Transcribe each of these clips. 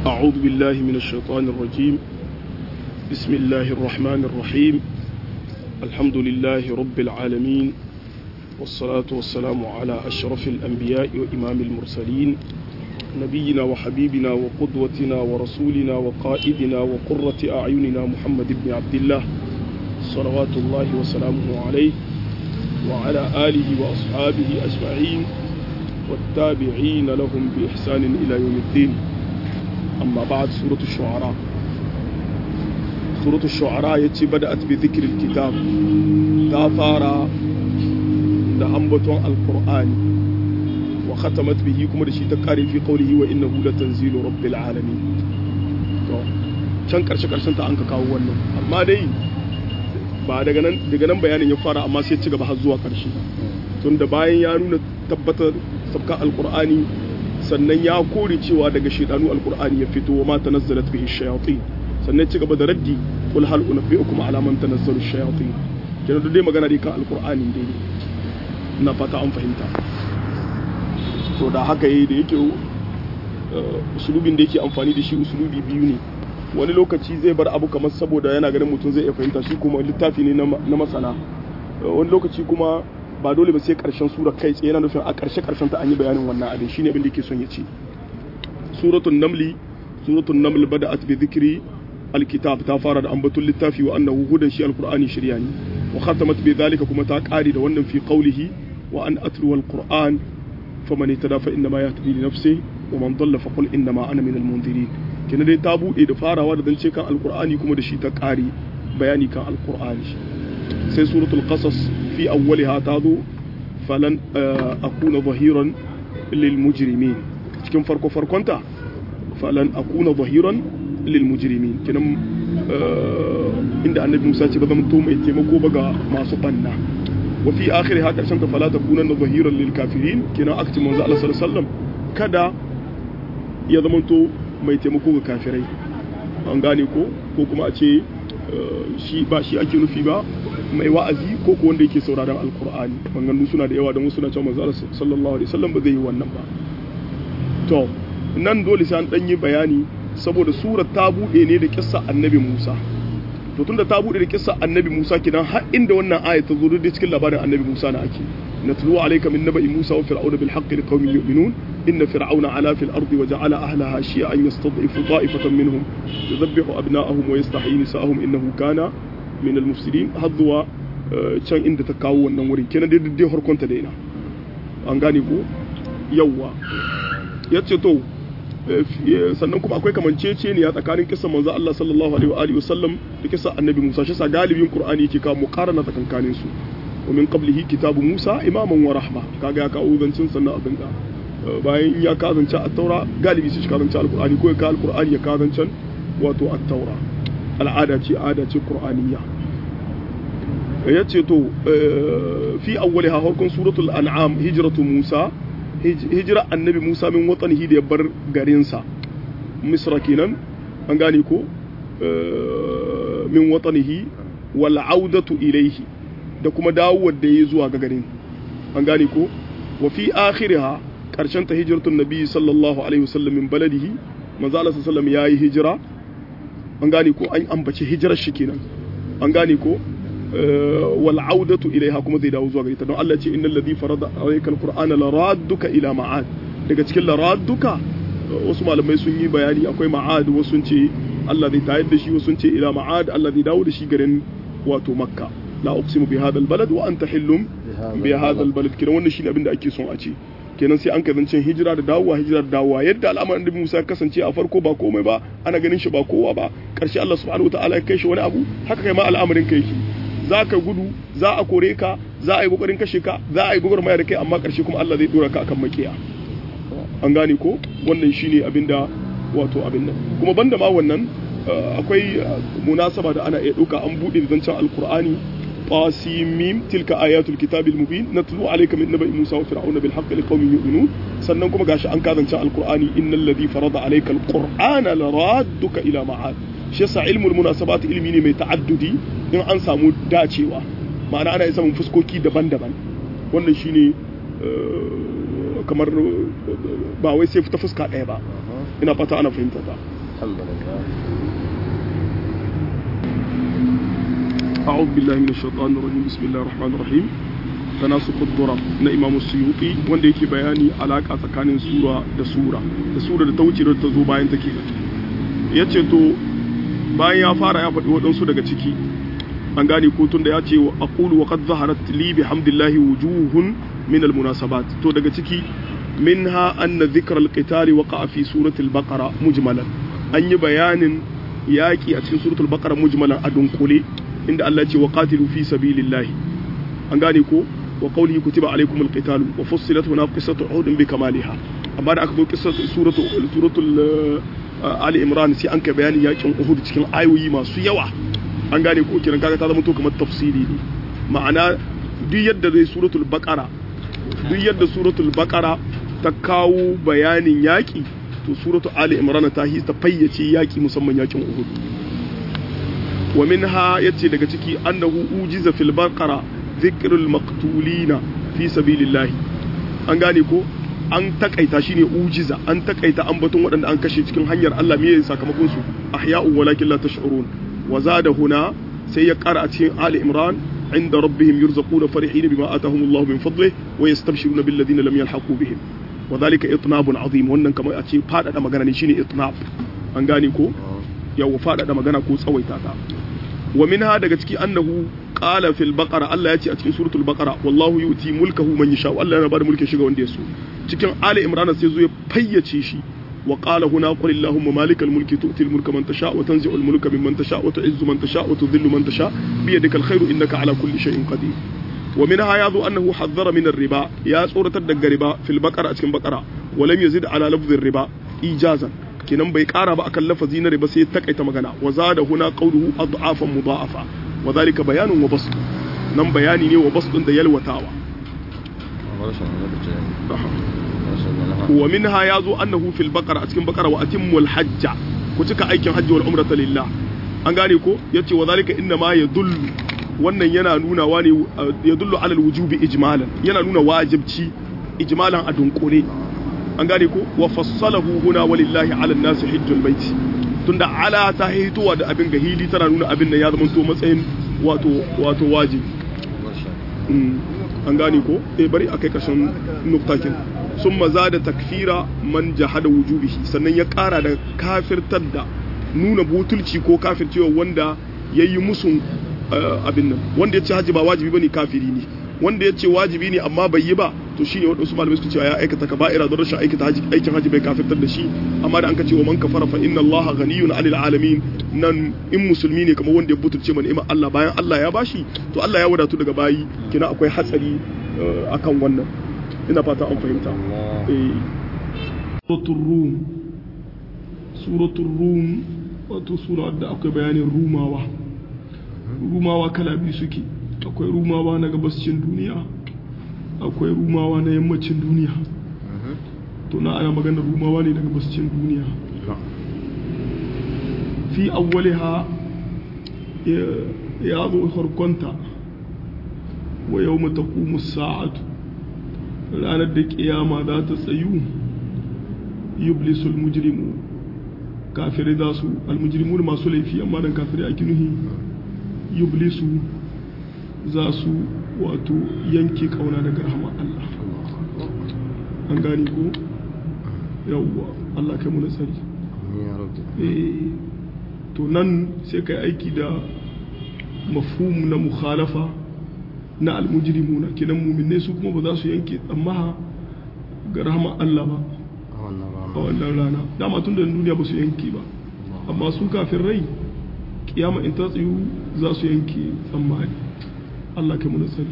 أعوذ بالله من الشيطان الرجيم بسم الله الرحمن الرحيم الحمد لله رب العالمين والصلاة والسلام على أشرف الأنبياء وإمام المرسلين نبينا وحبيبنا وقدوتنا ورسولنا وقائدنا وقرة أعيننا محمد بن عبد الله صلوات الله وسلامه عليه وعلى آله وأصحابه أجمعين والتابعين لهم بإحسان إلى يوم الدين أما بعد سورة الشعراء سورة الشعراء يتي بدأت بذكر الكتاب تافارا da ambaton alkur'ani wa khatamat bihi kuma da shi ta kare fi qawlihi wa innahu latanzilu rabbil alamin to can karshe karshen ta an ka kawo wannan amma dai ba daga nan daga nan bayanin ya fara amma sai ci gaba har zuwa karshe tun da bayan ya nuna tabbatar sabka alkur'ani sannan ya kore cewa daga shaidanu alkur'ani ya fito wa ma tanazzalat bihi shayatin sannan ci gaba da raddi qul hal unabbiukum ala man tanazzalu shayatin kenan duk dai magana dai kan alkur'ani dai na fata an fahimta to da haka yi da yake usulubin da yake amfani da shi usulubi biyu ne wani lokaci zai bar abu kamar saboda yana ganin mutum zai iya fahimta shi kuma littafi ne na masana wani lokaci kuma ba dole ba sai karshen sura kai tsaye yana nufin a karshe karshen ta an yi bayanin wannan abin shine abin da yake son ya ce suratul namli suratul naml bada'at bi dhikri alkitab ta fara da ambaton littafi wa annahu hudan shi alqur'ani shirya ne wa khatamat bi dhalika kuma ta kare da wannan fi qawlihi wa an atlu alquran faman itada fa inna ma yahtadi li nafsihi wa man dalla fa qul inna ma ana min almunzirin kina dai ta bude da farawa da zance kan alqur'ani kuma da shi ta kare bayani kan alqur'ani sai suratul qasas fi awwaliha ta zo falan akuna zahiran lil mujrimin cikin farko farkonta falan akuna zahiran lil mujrimin kinan inda annabi Musa ce ba zan to mai taimako ba ga masu banna wa fi akhiri ha karshen ta fala takuna zahiran lil kafirin kinan akti manzo Allah sallallahu alaihi wasallam kada ya zama to mai taimako ga kafirai an gane ko ko kuma a ce shi ba shi ake nufi ba mai wa'azi ko ko wanda yake sauraron alkur'ani maganganu suna da yawa don wasu na cewa manzo sallallahu alaihi wasallam ba zai yi wannan ba to nan dole sai an dan yi bayani saboda surar ta bude ne da kissa annabi Musa to tunda ta bude da kissa annabi Musa kidan har inda wannan aya ta zo da cikin labarin annabi Musa na ake natlu alayka min naba'i Musa wa fir'auna bil haqqi liqaumin yu'minun inna fir'auna ala fil ardi wa ja'ala ahlaha shi'an yastad'ifu ta'ifatan minhum yudhabbihu abna'ahum wa yastahyi nisa'ahum innahu kana min al-mufsidin har zuwa can inda ta kawo wannan wuri kenan dai dai harkonta da ina an gane ko yawwa yace to sannan kuma akwai kamancece ne a tsakanin kisan manzo Allah sallallahu alaihi wa alihi wasallam da kisan annabi Musa shi sa galibin Qur'ani yake kawo muqarana tsakankanin su wa min qablihi kitabu Musa imaman wa rahma kaga ya kawo zancin sannan abin da bayan ya kazance at-taura galibi su shi kazance al-Qur'ani ko ya kawo al-Qur'ani ya kazance wato at-taura al'ada ce ada ce qur'aniyya ya ce to fi awwaliha harkun suratul an'am hijratu musa hijira annabi musa min watanihi da ya bar garinsa misra kenan an gane ko min watanihi wal audatu ilaihi da kuma dawowar da ya zuwa ga garin an gane ko wa fi akhiriha karshen ta hijratun nabi sallallahu alaihi wasallam min baladihi manzo Allah sallallahu alaihi wasallam yayi hijira an gane ko an ambaci hijirar shi kenan an gane ko wal audatu ilaiha kuma zai dawo zuwa gare ta don Allah ce innal ladhi farada alayka alqur'ana la radduka ila ma'ad daga cikin la radduka wasu malamai sun yi bayani akwai ma'ad wasu sun ce Allah zai tayar da shi wasu sun ce ila ma'ad Allah zai dawo da shi garin wato makka la uqsimu bi hadha albalad wa anta hillum bi hadha albalad kenan wannan shine abin da ake son a ce kenan sai an kazancin hijira da dawowa hijira da dawowa yadda al'amarin da Musa ya kasance a farko ba komai ba ana ganin shi ba kowa ba karshe Allah subhanahu wataala ya kai shi wani abu haka kai ma al'amarin kai shi za ka gudu za a kore ka za a yi kokarin kashe ka za a yi gwagwarmaya da kai amma karshe kuma Allah zai dora ka akan makiya an gane ko wannan shine abinda wato abin nan kuma banda ma wannan akwai munasaba da ana iya ɗauka an buɗe da zancen alkur'ani qasimim tilka ayatul kitabil mubin natlu alayka min naba'i musa wa fir'auna bil haqqi liqaumin yu'minun sannan kuma gashi an kazance alqur'ani innal ladhi farada alayka alqur'ana laradduka ila ma'ad shi yasa ilmul munasabat ilmi ne mai ta'addudi in an samu dacewa ma'ana ana samun fuskoki daban-daban wannan shine kamar ba wai sai ta fuska ɗaya ba ina fata ana fahimta ta alhamdulillah أعوذ بالله من الشيطان الرجيم بسم الله الرحمن الرحيم تناسق الضرب na Imam Suyuti wanda yake bayani alaka tsakanin sura da sura da sura da ta wuce da ta zo bayan take ya ce to bayan ya fara ya faɗi waɗansu daga ciki an gane ko tun da ya ce wa aqulu wa qad zaharat li bihamdillahi wujuhun min almunasabat to daga ciki minha anna dhikra alqitali waqa'a fi surati albaqara mujmalan an yi bayanin yaƙi a cikin suratul baqara mujmalan a dunkule inda Allah ya ce wa qatilu fi sabilillahi an gane ko wa qawlihi kutiba alaykumul qitalu wa fussilat huna qissatu uhud bi kamaliha amma da aka zo qissatu suratu suratul ali imran sai an ka bayani yakin uhud cikin ayoyi masu yawa an gane ko kiran kaga ta zama to kamar tafsiri ne ma'ana duk yadda zai suratul baqara duk yadda suratul baqara ta kawo bayanin yaki to suratul ali imran ta hi ta fayyace yaki musamman yakin uhud wa minha yace daga ciki annahu ujiza fil baqara dhikrul maqtulina fi sabilillah an gane ko an takaita shine ujiza an takaita ambaton waɗanda an kashe cikin hanyar Allah me sakamakon su ahya'u walakin la tash'urun wa zada huna sai ya ƙara a cikin Ali Imran inda rabbihim yurzaquna farihin bima atahum Allah min fadlihi wa yastabshiruna bil ladina lam yalhaqu bihim wa dhalika itnabun azim wannan kamar a ce fadada magana ne shine itnab an gane ko yawa fadada magana ko tsawaita ta wa minha daga ciki annahu qala fil baqara Allah ya ce a cikin suratul baqara wallahu yuti mulkahu man yasha Allah yana bada mulkin shi ga wanda ya so cikin Ali Imran sai zo ya fayyace shi wa qala huna qul allahumma malikal mulki tu'ti al mulka man tasha wa tanzi'u al mulka mimman tasha wa tu'izzu man tasha wa tudhillu man tasha bi yadika al khairu innaka ala kulli shay'in qadir wa minha yadhu annahu haddara min ar riba ya tsoratar daga riba fil baqara a cikin baqara wa lam yazid ala lafdhi ar riba ijazan kenan bai kara ba akan lafazi na riba sai takaita magana wa zada huna qawluhu ad'afan mudha'afa wa dhalika bayanun wa basd nan bayani ne wa basdun da yalwatawa wa minha yazo annahu fil baqara a cikin baqara wa atimmul hajja ku cika aikin hajji wal umrata lillah an gane ko yace wa zalika inna ma yadullu wannan yana nuna wani yadullu ala alwujubi ijmalan yana nuna wajibci ijmalan a dunkure an gane ko wa fassalahu huna walillahi ala nasi hajjul baiti tunda ala ta hitowa da abin gahili tana nuna abin nan ya zama to matsayin wato wato wajibi an gane ko eh bari akai kashin nuktakin sun maza da takfira man jahada wujubihi sannan ya kara da kafirtar da nuna butulci ko kafircewa wanda ya yi musun abin nan wanda ya ce haji ba wajibi bane kafiri ne wanda ya ce wajibi ne amma bai yi ba to shine waɗansu malamai suka cewa ya aikata kaba'ira don rashin aikata haji aikin haji bai kafirtar da shi amma da an ka ce wa man kafara fa inna Allah ghaniyun 'anil alamin nan in musulmi ne kamar wanda ya butulce mana ni'imar Allah bayan Allah ya bashi to Allah ya wadatu daga bayi kina akwai hatsari akan wannan ina fata an fahimta suratul rum suratul rum wato sura da akwai bayanin rumawa rumawa kala biyu suke akwai rumawa na gabascin duniya akwai rumawa na yammacin duniya to na ana maganar rumawa ne na gabascin duniya fi awwaliha ya zo harkonta wa yau matakumu sa'atu ranar da kiyama za ta tsayu yublisul mujrimu kafirai za su almujrimu da masu laifi amma dan kafirai a kinuhi yublisu za su wato yanke kauna daga rahama Allah an gani ko yawwa Allah kai mu nasari eh to nan sai kai aiki da mafhum na mukhalafa na almujrimuna kenan muminai su kuma ba za su yanke tsammaha ga rahama Allah ba a wannan rana dama tun da duniya ba su yanke ba amma su kafin rai kiyama in ta tsayu za su yanke tsammani Allah kai muna sani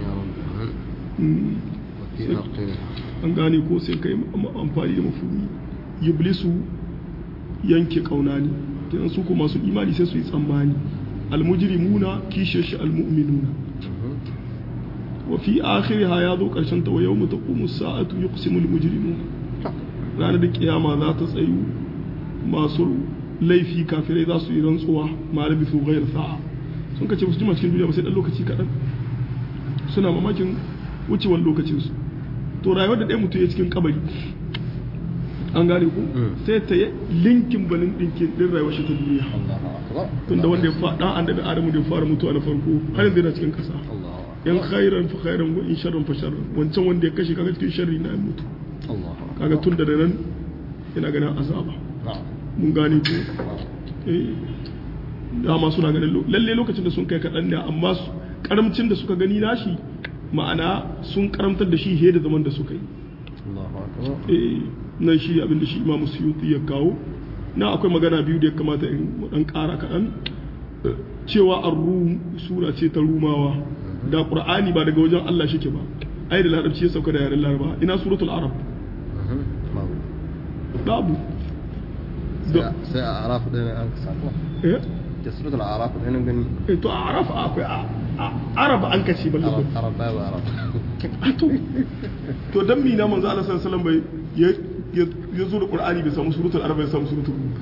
an gane ko sai kai amfani da mafumi iblisu yanke kauna ne kenan su kuma masu imani sai su yi tsammani almujrimuna kishe shi almu'minuna wa fi akhiriha ya zo karshen ta wa yawma taqumu as-sa'atu yuqsimu al-mujrimun ranar da kiyama za ta tsayu masu laifi kafirai za su yi rantsuwa ma rabi su ghayr sa'a sun kace su jima cikin duniya ba sai dan lokaci kadan suna mamakin wucewar lokacin su to rayuwar da ɗaya mutum ya cikin kabari an gane ku sai ta yi linkin balin dinkin din rayuwar shi ta duniya Allahu akbar tunda wanda ya fa dan annabi adamu da ya fara mutuwa na farko har yanzu yana cikin kasa Allahu yan khairan fa khairan wa in sharran fa sharran wancan wanda ya kashe kaga cikin sharri na ya mutu Allahu akbar kaga tun da nan yana ganin azaba na'am mun gane ko eh dama suna ganin lo- lalle lokacin da sun kai kaɗan ne amma su- karamcin da suka gani nashi ma'ana sun karamtar da shi he da zaman da suka yi Allahu akbar eh nan shi abin da shi imamu suyuti ya kawo na akwai magana biyu da ya kamata in mu dan ƙara kaɗan Eh, cewa ar-rum sura ce ta rumawa da qur'ani ba daga wajen Allah shike ba ai da larabci ya sauka da yaren laraba ina suratul arab Mhm. babu babu da sai sai a arafu ɗaya ne an ka sako eh da suratul arafu ɗaya ne gani eh, to a arab akwai a- a- arab an kace balle arab arab babu arab to to dan mi na manzo Allah sallallahu alaihi wasallam bai ya ya zo da qur'ani bai samu suratul arab ya samu suratul rum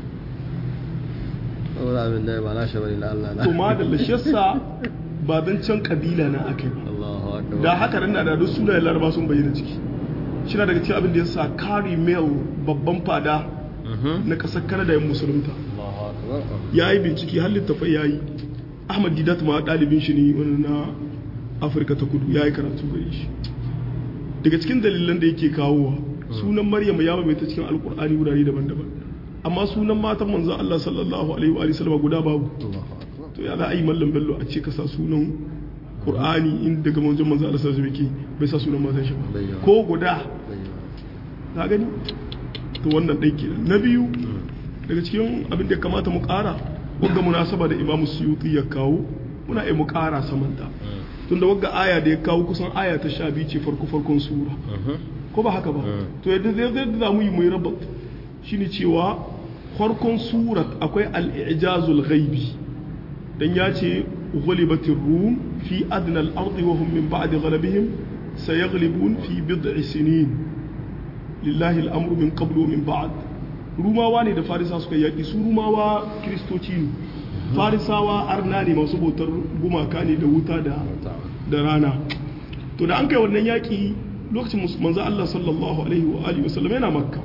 wani abin da ba na shi bane na Allah na to ma da lashessa ba dan can kabila na akai ba Allahu akbar da haka nan na da duk sunayen laraba sun bayyana ciki shi na daga cikin abin da ya sa Carrie Mel babban fada Mhm. na ƙasar Canada ya musulunta Allahu akbar ya yi bincike har littafai ya yi Ahmad Didat ma ɗalibin shi ne wani na Afirka ta kudu ya yi karatu gare shi daga cikin dalilan da yake kawowa sunan Maryam ya maimaita cikin Alƙur'ani wurare daban-daban amma sunan matan manzon Allah sallallahu alaihi wa alihi sallama guda babu Allahu akbar to ya za a yi mallam bello a ce ka sa sunan Qur'ani in daga manzon manzon Allah sallallahu alaihi wa alihi bai sa sunan matan shi ba Bayyana. ko guda bayyana ka gani to wannan ɗai kenan na biyu daga cikin abin da ya kamata mu ƙara wagga munasaba da imamu suyuti ya kawo muna iya mu ƙara samanta tunda wagga aya da ya kawo kusan aya ta sha biyu ce farko farkon sura Mhm. ko ba haka ba Mm. to yadda zai zai za mu yi mai rabat shine cewa farkon surat akwai al-ijazul ghaibi dan ya ce ghulibatir rum fi adna al-ardi wa hum min ba'di ghalabihim sayaghlibun fi bid'i sinin lillahi al-amru min qablu wa min ba'd rumawa ne da farisa suka yaki su rumawa kristoci ne farisawa arna ne masu bautar gumaka ne da wuta da da rana to da an kai wannan yaƙi lokacin mus- manzo Allah sallallahu alaihi wa alihi wasallam yana makka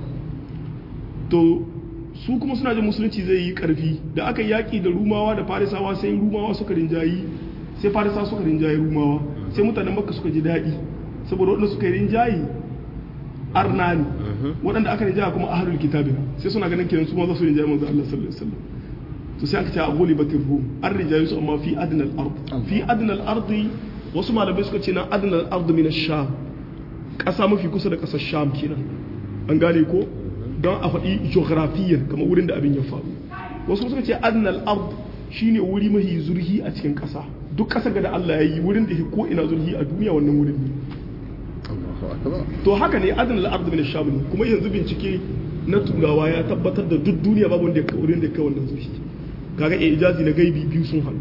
to su kuma suna jin musulunci zai yi karfi da aka yi yaƙi da rumawa da farisawa sai rumawa suka rinjayi sai farisawa suka rinjayi rumawa sai mutanen makka suka ji daɗi saboda waɗanda suka yi rinjayi arna ne waɗanda aka rinjaya kuma ahlul kitabi ne. sai suna ganin kenan su ma za su rinjayi manzo Allah sallallahu alaihi wasallam to sai aka ce a goli batin rum an rijaye su amma fi adnal ard fi adnal ardi wasu malamai suka ce na adnal ard min ash-sham ƙasa mafi kusa da ƙasar sham kenan an gane ko don a faɗi geografiyyar kamar wurin da abin ya faru wasu suka ce adnal ard shine wuri mafi zurhi a cikin ƙasa duk ƙasar da Allah ya yi wurin da ke ko ina zurhi a duniya wannan wurin ne Allahu akbar to haka ne adnal ard min ash-sham ne kuma yanzu bincike na turawa ya tabbatar da duk duniya babu wanda ya kai wurin da ya kai wannan zurhi kaga ijazi na gaibi biyu sun haɗu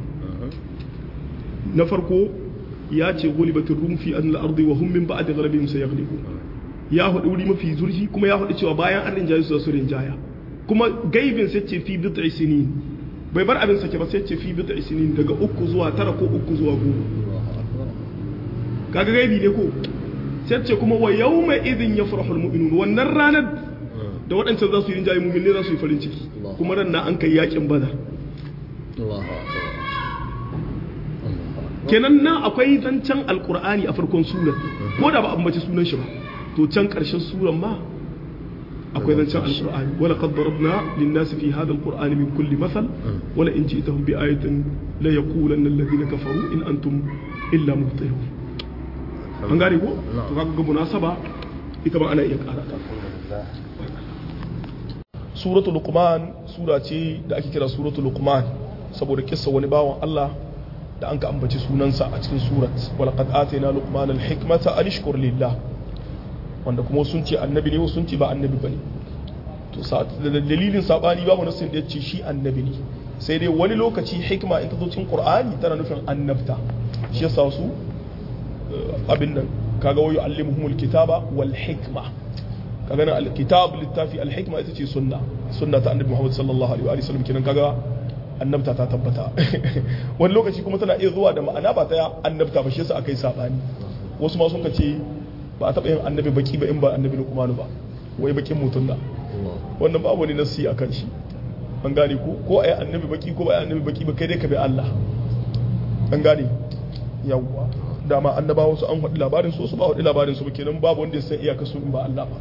na farko ya ce gulibatin rum fi an ardi wa hum min ba'di ghalabihim sayaghlibun ya faɗi wuri mafi zurfi kuma ya faɗi cewa bayan an rinjaye su za su rinjaya kuma gaibin sai ce fi bid'i sinin bai bar abin sake ba sai ce fi bid'i sinin daga uku zuwa tara ko uku zuwa goma Allahu akbar kaga gaibi ne ko sai ce kuma wa yawma idhin yafrahu almu'minun wannan ranar da waɗancan za su yi rinjaye mu'minai za su yi farin ciki kuma ran na an kai yakin badar Allahu akbar Allahu akbar kenan nan akwai zancen alkur'ani a farkon surar ko da ba a ambaci sunan shi ba to can karshen surar ma akwai zancen alkur'ani wala qad darabna lin-nasi fi hadha alqur'ani min kulli mathal wala in ji'tahum bi ayatin la yaqulanna alladhina kafaru in antum illa mubtilun an gane ko to kaga ga munasaba ita ma ana iya ƙara ta suratul luqman sura ce da ake kira suratul luqman saboda kissa wani bawan Allah da an ka ambaci sunansa a cikin surat walaqad atayna luqman alhikmata an ishkur lillah wanda kuma sun ce annabi ne sun ce ba annabi bane to sa da dalilin sabani babu nasin da yace shi annabi ne sai dai wani lokaci hikma in ta zo cikin qur'ani tana nufin annabta shi yasa su eh, abin nan kaga wayu allimuhumul kitaba wal hikma kaga nan alkitab littafi alhikma ita ce sunna sunna ta annabi Muhammad sallallahu alaihi wa sallam kenan kaga annabta ta tabbata wani lokaci kuma tana iya zuwa da ma'ana ba ta annabta ba shi yasa akai sabani wasu ma sun ka ce ba a taɓa yin annabi baki ba in ba annabi Luqman ba wai bakin mutum da wannan babu wani nasi akan shi an gane ko ko ayi annabi baki ko ba ayi annabi baki ba kai dai ka bi Allah an gane yawwa dama annabawa su an faɗi labarin su su ba faɗi labarin su ba kenan babu wanda ya san iyaka su in ba Allah ba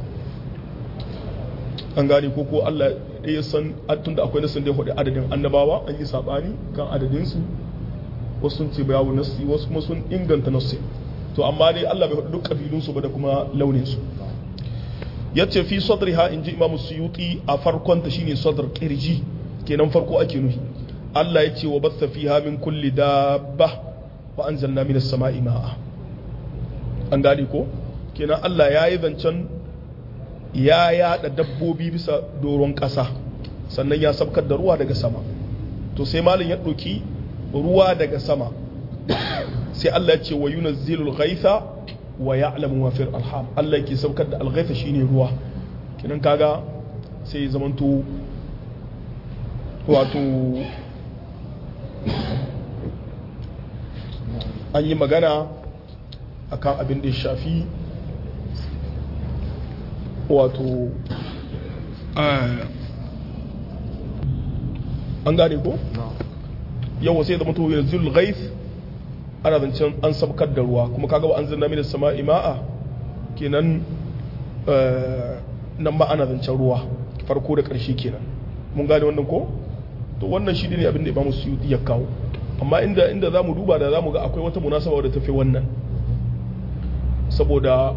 an gane ko ko Allah ya san tun da akwai nasin da ya faɗi adadin annabawa an yi sabani kan adadin su wasu sun ce bayawu nasi wasu kuma sun inganta nasi to amma dai Allah bai faɗi duk kabilun su ba da kuma launin su yace fi sadriha inji Imam Suyuti a farkon ta shine sadr kirji kenan farko ake nuhi Allah ya ce wa batha fiha min kulli dabba wa anzalna minas sama'i ma'a an gane ko kenan Allah ya yi zancen ya yada dabbobi bisa doron ƙasa sannan ya sabkar da ruwa daga sama to sai malin ya ɗauki ruwa daga sama sai Allah ya ce wa yunazzilul ghaitha wa ya'lamu ma fil arham Allah yake saukar da al-ghaitha shine ruwa kenan kaga sai ya zamanto wato an yi magana akan abin da ya shafi wato an gane ko? yawa sai da mutu yanzu zulghaif ana zancen an sabkar da ruwa kuma kaga an zanna mini sama ima'a kenan nan ba ana zancen ruwa farko da ƙarshe kenan mun gane wannan ko? to wannan shi ne abin da imamu suyuti ya kawo amma inda inda zamu duba da zamu ga akwai wata munasaba da tafi wannan saboda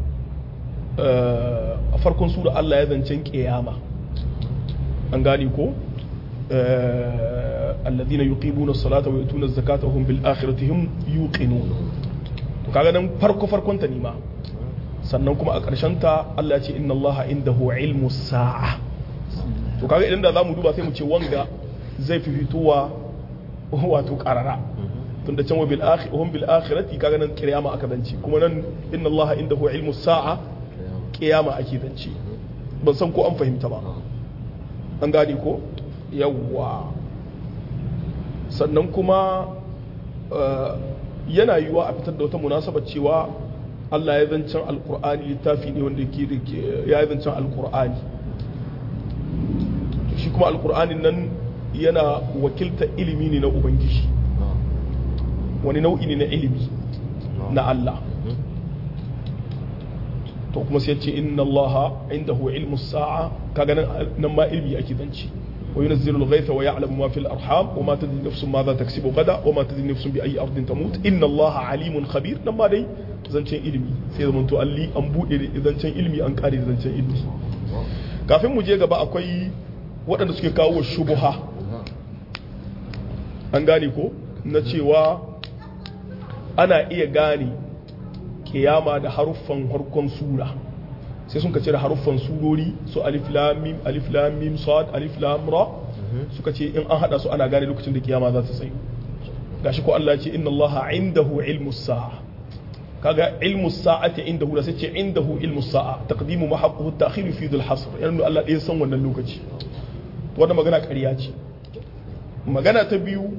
a farkon sura Allah ya zancen kiyama an gane ko alladhina yuqimuna as-salata wa yutuna az-zakata wa hum bil akhirati hum yuqinun to kaga nan farko farkon ta nima sannan kuma a ƙarshen ta Allah ya ce inna Allah indahu ilmu sa'a to kaga idan da zamu duba sai mu ce wanga zai fi fitowa wato karara tun da can wa bil akhir hum bil akhirati kaga nan kiyama aka zance kuma nan inna allaha indahu ilmu sa'a kiyama ake zance ban san ko an fahimta ba an gane ko yawwa sannan kuma yana yiwuwa a fitar da wata munasabar cewa Allah ya zancen alkur'ani littafi ne wanda ke ya zancen alkur'ani shi kuma alkur'anin nan yana wakilta ilimi ne na ubangiji wani nau'i ne na ilimi na Allah to kuma sai ce inna Allah indahu ilmu sa'a kaga nan ma ilmi ake zance wa yunzilu al-ghaytha wa ya'lamu ma fil arham wa ma tadri nafsun ma za taksibu gada wa ma tadri nafsun bi ayi ardin tamut inna Allah alimun khabir nan ma dai zancen ilimi sai zaman to alli an bude zancen ilimi an kare zancen ilimi kafin mu je gaba akwai waɗanda suke kawo shubuha an gane ko na cewa ana iya gane kiyama da haruffan harkon sura sai sun ka cire haruffan surori su alif lam mim alif lam mim sad alif lam ra suka ce in an hada su ana gane lokacin da kiyama za ta tsayu gashi ko Allah ya ce inna Allah indahu ilmus sa'a kaga ilmu sa'ati indahu da sai ce indahu ilmu sa'a taqdimu ma haqquhu at-ta'khir fi dhil hasr yana Allah ya san wannan lokaci wannan magana ƙarya ce magana ta biyu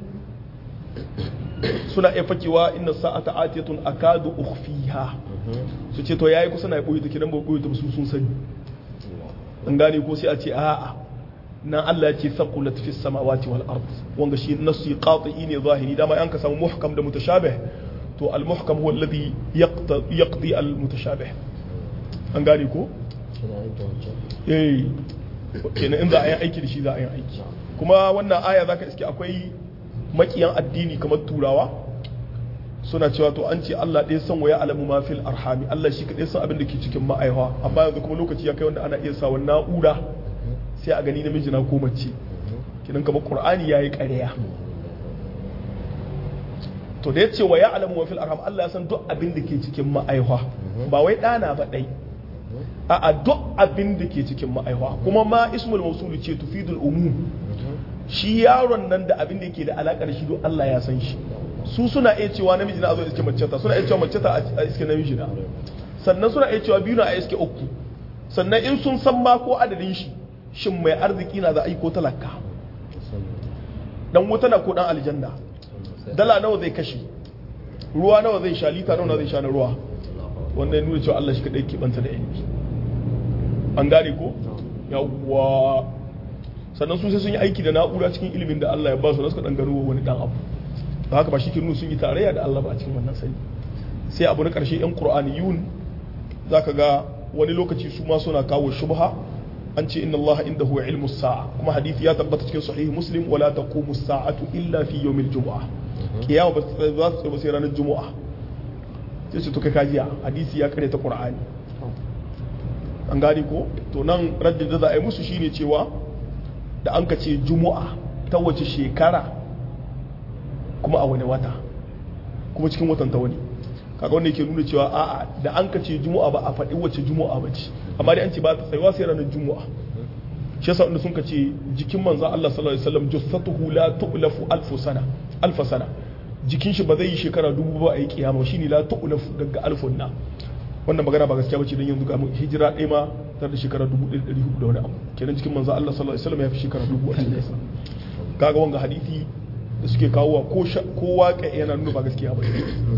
suna iya fakewa inna sa'ata atiyatun akadu ukhfiha su ce to yayi kusa na boye take dan ba boye ta su sun sani an gane ko sai a ce a'a nan Allah ya ce thaqulat fis samawati wal ard wanga shi nasu qati'i ne zahiri dama an ka samu muhkam da mutashabih to al muhkam huwa alladhi yaqdi al mutashabih an gane ko eh kenan in za a yi aiki da shi za a yi aiki kuma wannan aya zaka iske akwai makiyan addini kamar turawa suna cewa to an ce Allah ɗaya san waya alamu ma fil arhami Allah shi kaɗai san abin da ke cikin ma'aiwa amma yanzu kuma lokaci ya kai wanda ana iya sawa na'ura sai a gani namiji na ko mace kinan kamar qur'ani yayi ƙarya to da yace waya alamu ma fil arham Allah ya san duk abin da ke cikin ma'aiwa ba wai ɗana ba ɗai a duk abin da ke cikin ma'aiwa kuma ma ismul mawsul ce tufidul umum shi yaron nan da abin da yake da alakar shi don Allah ya san shi su suna iya cewa namiji na zo iske mace ta suna iya cewa mace ta a iske namiji na sannan suna iya cewa biyu na a iske uku sannan in sun san ma ko adadin shi shin mai arziki na za a yi ko talaka dan wuta na ko dan aljanna dala nawa zai kashe ruwa nawa zai sha lita nawa zai sha na ruwa wannan ya nuna cewa Allah shi kadai ke banta da ilimi an gane ko yawwa sannan su sai sun yi aiki da na'ura cikin ilimin da Allah ya ba su na suka dan gano wani dan abu da haka ba shi ke nuna sun yi tarayya da Allah ba a cikin wannan sani sai abu na karshe yan qur'aniyun zaka ga wani lokaci su ma suna kawo shubha an ce inna Allah indahu ilmu sa'a kuma hadisi ya tabbata cikin sahih muslim wala taqumu sa'atu illa fi yawmil jumu'ah kiyama ba za su ba sai ranar jumu'a sai su to kai kajiya hadisi ya kare ta qur'ani an gani ko to nan raddin da za a yi musu shine cewa da an ka ce jumu'a ta wace shekara kuma a wani wata kuma cikin watan ta wani kaga wanda yake nuna cewa a'a da an ka ce jumu'a ba a faɗi wace jumu'a ba ce amma dai an ce ba ta tsayuwa sai ranar jumu'a shi yasa wanda sun ka ce jikin manzo Allah sallallahu alaihi wasallam jassatuhu la tu'lafu alfu sana alfa sana jikin shi ba zai yi shekara dubu ba a yi kiyama shine la tu'lafu daga alfun na wannan magana ba gaskiya bace don yanzu ga hijira ɗaya ma tar da shekara dubu ɗaya ɗari hudu da wani abu kenan cikin manzo Allah sallallahu alaihi wasallam ya fi shekara dubu a cikin sa kaga wanga hadisi da suke kawowa ko ko waƙa yana nuna ba gaskiya ba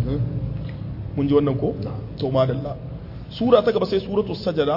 mun ji wannan ko to madalla sura ta gaba sai suratul sajada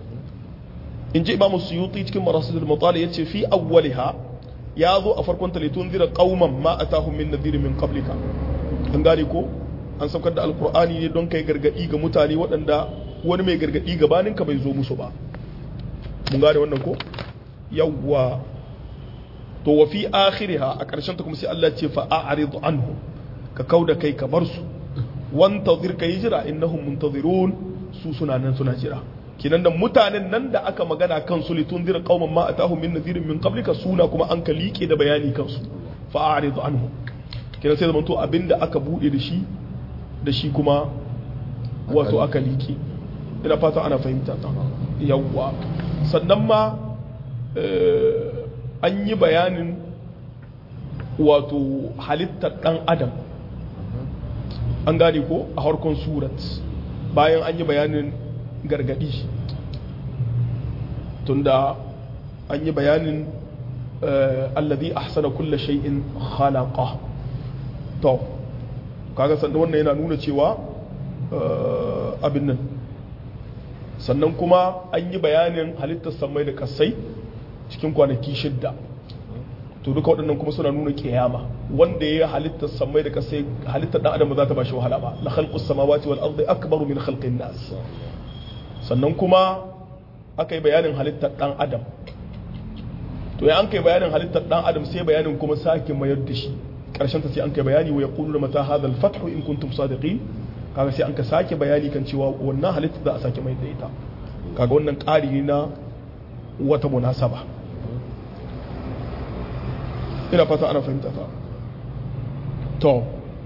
in ji imamu suyuti cikin marasidul mutali yace fi awwaliha ya zo a farkon ta litun zira qauman ma atahum min nadhir min qablika an gane ko an saukar da alkur'ani ne don kai gargadi ga mutane waɗanda wani mai gargadi gabanin ka bai zo musu ba mun gane wannan ko yawwa to wa fi akhiriha a ƙarshen ta kuma sai Allah ce fa a'rid anhu ka kauda kai ka bar su wantazir ka jira innahum muntazirun su suna nan suna jira kinan da mutanen nan da aka magana kan su litun zira qauman ma atahum min nadhirin min qablika suna kuma an ka liƙe da bayani kansu fa a'rid anhu kinan sai zamanto abinda aka bude da shi da shi kuma wato aka liƙe ina fata ana fahimta ta yawwa sannan ma an yi bayanin wato halittar ɗan adam an gane ko a harkon surat bayan an yi bayanin gargadi tunda an yi bayanin allazi ahsana kulla shay'in khalaqa to kaga sannan wannan yana nuna cewa abin nan sannan kuma an yi bayanin halittar samai da kasai cikin kwanaki shidda to duka waɗannan kuma suna nuna kiyama wanda ya halittar samai da kasai halittar dan adam ba za ta bashi wahala ba la khalqus samawati wal ardi akbaru min khalqin nas sannan kuma aka yi bayanin halittar dan adam to ya an kai bayanin halittar dan adam sai bayanin kuma sake mayar da shi karshen ta sai an kai bayani wa yaqulu mata hadha al fathu in kuntum sadiqin kaga sai an ka sake bayani kan cewa wannan halittar za a sake mai da ita kaga wannan ƙari ne na wata munasaba ina fata ana fahimta ta to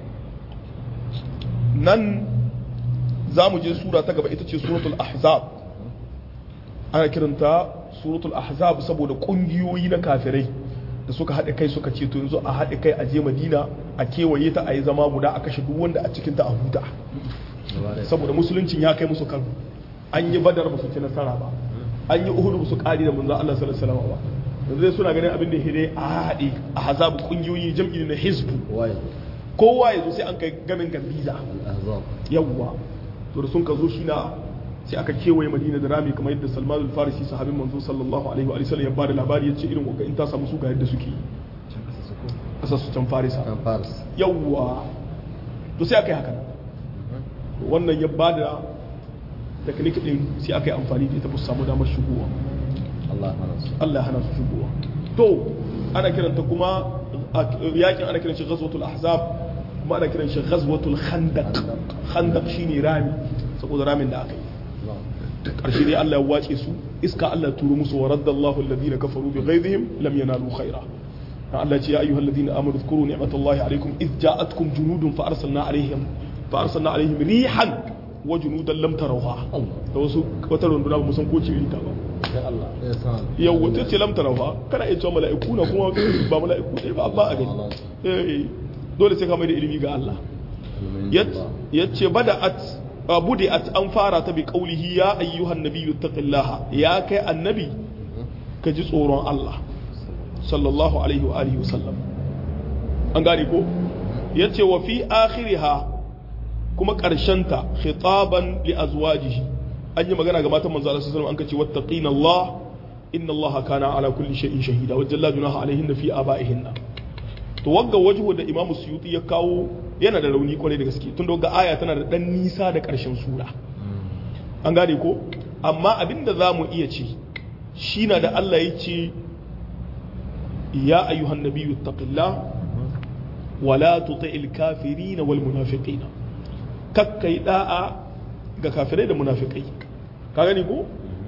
nan za mu je sura ta gaba ita ce suratul ahzab ana kiranta suratul ahzab saboda kungiyoyi na kafirai da suka haɗe kai suka ce to yanzu a haɗe kai a je madina a kewaye ta a yi zama guda a kashe duk wanda a cikinta a huta saboda musuluncin ya kai musu kan an yi badar ba su ci nasara ba an yi uhudu ba su ƙari da manzan Allah sallallahu alaihi wasallam ba yanzu dai suna ganin abin da hire a haɗe a hazabu kungiyoyi jam'i na hizbu kowa ya zo sai an kai gamin gambiza yawwa to da sun ka zo shi na sai aka kewaye madina da rami kamar yadda salman al-farisi sahabin manzo sallallahu alaihi wa sallam ya bada labari ya ce irin waka in ta samu su ga yadda suke kasar su can farisa yawwa to sai aka yi haka wannan ya bada teknik din sai aka yi amfani da ita ba su samu damar shigowa Allah hana su shigowa to ana kiranta kuma yakin ana kiran shi ghazwatul ahzab kuma ana kiran shi ghazwatul khandaq khandaq shine rami saboda ramin da aka yi karshe dai Allah ya wace su iska Allah turo musu wa raddallahu alladhina kafaru bi ghaizihim lam yanalu khaira Allah ce ya ayyuhal ladina amanu dhkuru ni'matallahi alaykum id ja'atkum junudun fa arsalna alaihim fa arsalna alaihim rihan wa junudan lam tarawha da wasu wata runduna ba musan ko ci ta ba yau wata ce lam tarawha kana iya cewa mala'iku na kuma ba mala'iku dai ba ba a gani eh dole sai ka mai da ilimi ga Allah yace bada'at budi'at an fara ta bi qaulihi ya ayyuhan nabiyyu taqillaha ya kai annabi ka ji tsoron Allah sallallahu alaihi wa alihi wasallam an gane ko yace wa fi akhiriha kuma ta khitaban li azwajihi an yi magana ga matan manzo Allah sallallahu alaihi wasallam an kace wattaqina Allah inna Allah kana ala kulli shay'in shahida wa jalla junaha alaihinna fi abaihinna to wagga wajhu da Imam Suyuti ya kawo yana da rauni kwarai da gaske tun da wagga aya tana da dan nisa da karshen sura an gane ko amma abinda zamu iya ce shi na da Allah ya ce ya ayyuhan nabiyyu taqillah wala tuti'il kafirin wal munafiqina kakkai da'a ga kafirai da munafikai ka gani ko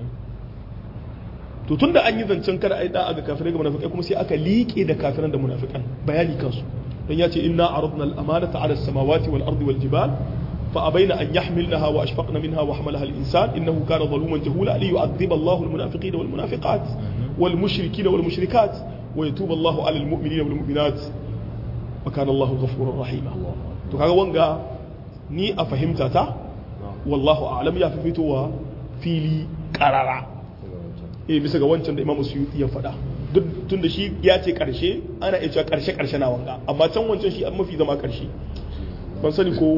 to tunda an yi zancen kada ai da'a ga kafirai ga munafikai kuma sai aka liƙe da kafiran da munafikan bayani kansu don ya ce inna aradna al-amanata ala as-samawati wal ardi wal jibal fa abaina an yahmilnaha wa ashfaqna minha wa hamalaha al-insan innahu kana zaluman jahula li yu'adhiba Allahu al-munafiqina wal munafiqat wal mushrikina wal mushrikat wa yatubu Allahu ala al-mu'minina wal mu'minat wa kana Allahu ghafurur rahima to kaga wanga ni a fahimta ta wallahu a'lam ya fi fitowa fili karara eh bisa ga wancan da Imam Suyuti ya faɗa duk tunda shi ya ce karshe ana iya cewa karshe karshe na wanga amma can wancan shi an mafi zama karshe ban sani ko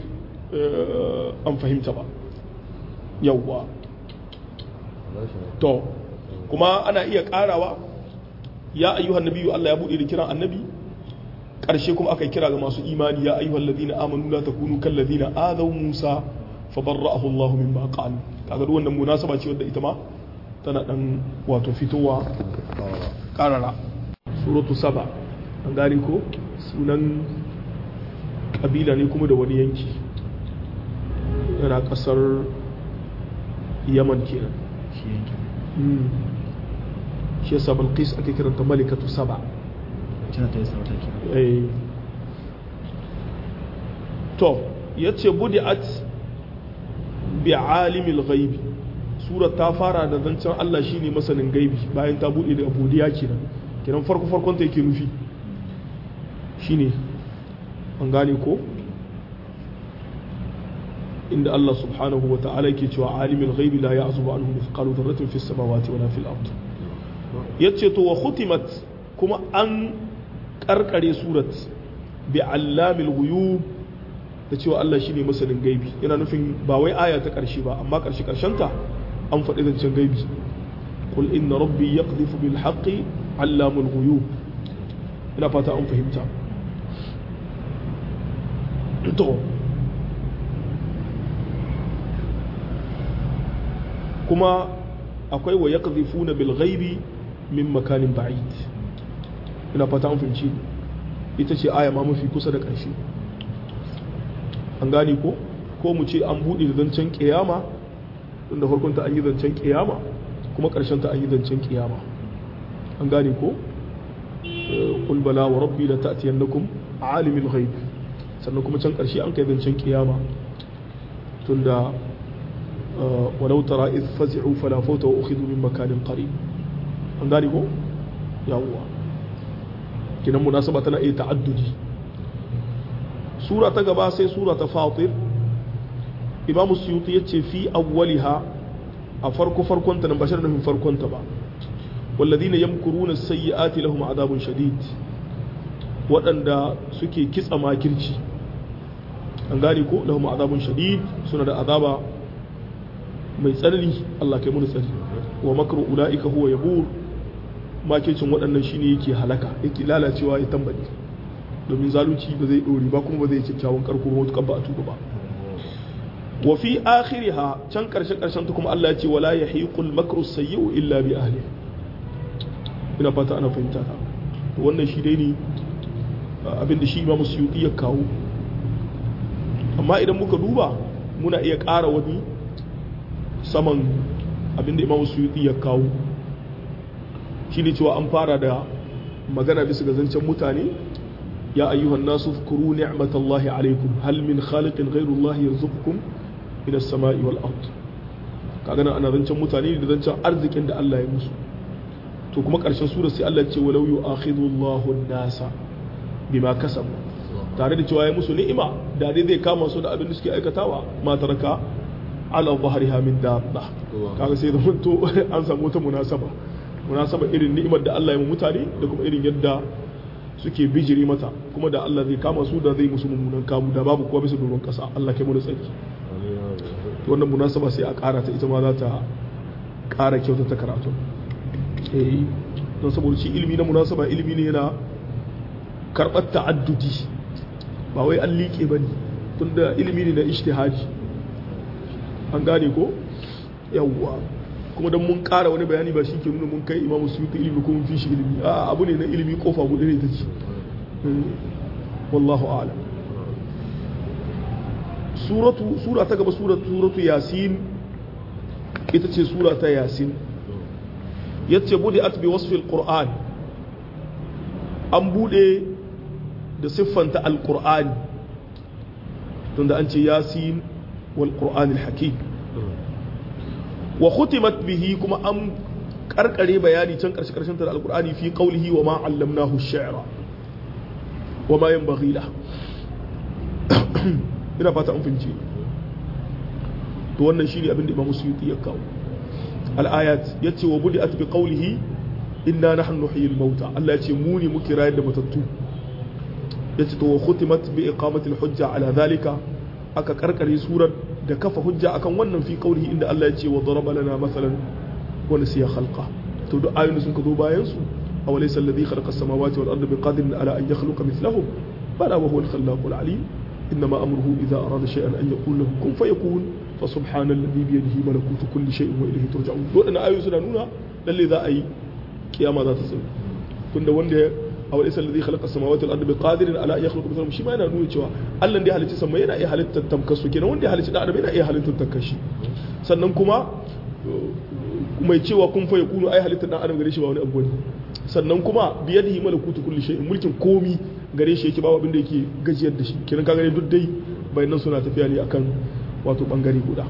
an fahimta ba yawwa to kuma ana iya karawa ya ayyuhan nabiyyu Allah ya bude da kiran annabi karshe kuma aka kira ga masu imani ya ayyuhal ladina amanu la takunu kal ladina adaw Musa fa barra'ahu Allah mimma qalu kaga duk wannan munasaba ce wadda ita ma tana dan wato fitowa karara suratu saba an gane ko sunan kabila ne kuma da wani yanki yana kasar yaman kenan shi yasa balqis ake kiranta malikatu saba to yace budi'at bi alimil ghaibi surar ta fara da zancen Allah shine masanin gaibi bayan ta bude da abudiya kenan kenan farko farkon ta yake nufi shine an gane ko inda Allah subhanahu wa ta'ala yake cewa alimul ghaibi la ya'zubu anhu mithqalu dharratin fis samawati wala fil ard yace to wa khutimat kuma an karkare surat bi allamil ghuyub da cewa Allah shine masanin gaibi yana nufin ba wai aya ta karshe ba amma karshe karshen ta an faɗi zancen gaibi qul inna rabbi yaqdhifu bil haqqi allamul ghuyub ina fata an fahimta to kuma akwai wa yaqdhifuna bil ghaibi min makanin ba'id ina fata an fahimci ita ce aya ma mafi kusa da ƙarshe an gane ko ko mu ce an buɗe da zancen ƙiyama tunda farkonta an yi zancen ƙiyama kuma ƙarshenta an yi zancen ƙiyama an gane ko qul bala wa rabbi la ta'tiyannakum alimul ghaib sannan kuma can ƙarshe an kai zancen ƙiyama tunda ولو ترى إذ فزعوا فلا فوت وأخذوا من مكان قريب an gane ko yawwa kinan munasaba tana iya ta'addudi sura ta gaba sai sura ta fatir imamu suyuti yace fi awwaliha a farko farkon ta nan bashar nufin farkon ta ba walladhina yamkuruna sayyi'ati lahum adabun shadid waɗanda suke kitsa makirci an gane ko lahum adabun shadid suna da azaba mai tsanani Allah kai mun tsari wa makru ulaika huwa yabur makircin waɗannan shine yake halaka yake lalacewa ya tambari domin zalunci ba zai dore ba kuma ba zai kyakkyawan karko ba wata ba a tuba ba wa fi akhiriha can karshe karshen ta kuma Allah ya ce wala yahiqul makru sayyi'u illa bi ahli ina fata ana fahimta ta to wannan shi dai ne abinda shi Imam Suyuti ya kawo amma idan muka duba muna iya ƙara wani saman abinda Imam Suyuti ya kawo shi ne cewa an fara da magana bisa ga zancen mutane ya ayyuhan nasu fukuru ni'matallahi alaikum hal min khaliqin ghairullahi yarzuqukum min as-sama'i wal ard kaga nan ana zancen mutane da zancen arzikin da Allah ya musu to kuma karshen sura sai Allah ya ce walau yu'akhidhu Allahu an-nasa bima kasabu tare da cewa ya musu ni'ima da dai zai kama su da abin da suke aikatawa ma taraka ala dhahriha min dabba kaga sai da to an samu wata munasaba munasaba irin ni'imar da Allah ya mutane da kuma irin yadda suke bijiri mata kuma da Allah zai kama su da zai musu mummunan kamu da babu kowa bisa doron kasa Allah kai mu da tsaki wannan munasaba sai a ƙara ta ita ma za ta ƙara kyauta ta karatu eh don saboda shi ilimi na munasaba ilimi ne yana karɓar ta'addudi ba wai an liƙe ba ne tunda ilimi ne na ishtihadi an gane ko yawwa kuma don mun ƙara wani bayani ba shi ke nuna mun kai imamu su yi ilimi ko mun fi shi ilimi a abu ne na ilimi kofa guda ne ta ce wallahu a'lam suratu sura ta gaba suratu suratu yasin ita ce sura ta yasin yace bude at bi wasfi alquran an bude da siffanta alqur'ani tunda an ce yasin wal qur'anil hakim wa khutimat bihi kuma an karkare bayani can karshe karshen ta alqur'ani fi qawlihi wa ma allamnahu ash-shi'ra wa ma yanbaghi lahu ina fata an fahimci to wannan shine abin da Imam Suyuti ya kawo al-ayat yace wa budi'at bi qawlihi inna nahnu nuhyil mauta Allah yace mu ne muke rayar da matattu yace to wa khutimat bi iqamati al-hujja ala dhalika aka karkare surar da kafa hujja akan wannan fi qawlihi inda Allah yace wa daraba lana masalan wa nasiya khalqa to duk ayoyin sun ka zo bayan su aw laysa alladhi khalaqa as-samawati wal arda biqadirin ala an yakhluqa mithlahum bala wa huwa al-khallaqul alim إنما أمره إذا أراد شيئا أن يقول له كن فيكون فسبحان الذي بيده ملكوت كل شيء وإليه ترجعون دون أن آيو سنة نونا للي ذا أي قيامة ذات سنة كن وند أو ليس الذي خلق السماوات والأرض بقادر على أن يخلق مثلهم شي ما yana nuna cewa Allah da halitta sama yana iya halittar tamkasu kenan wanda ya halitta da adam yana iya halittar takashi sannan kuma mai cewa kun fa yakunu ai halittar dan adam gare shi ba wani abu ne sannan kuma biyadihi malakutu kulli shay'in mulkin komi gare shi yake ba abin da yake gajiyar da shi kenan ka gane duk dai bayanan suna tafiya ne akan wato bangare guda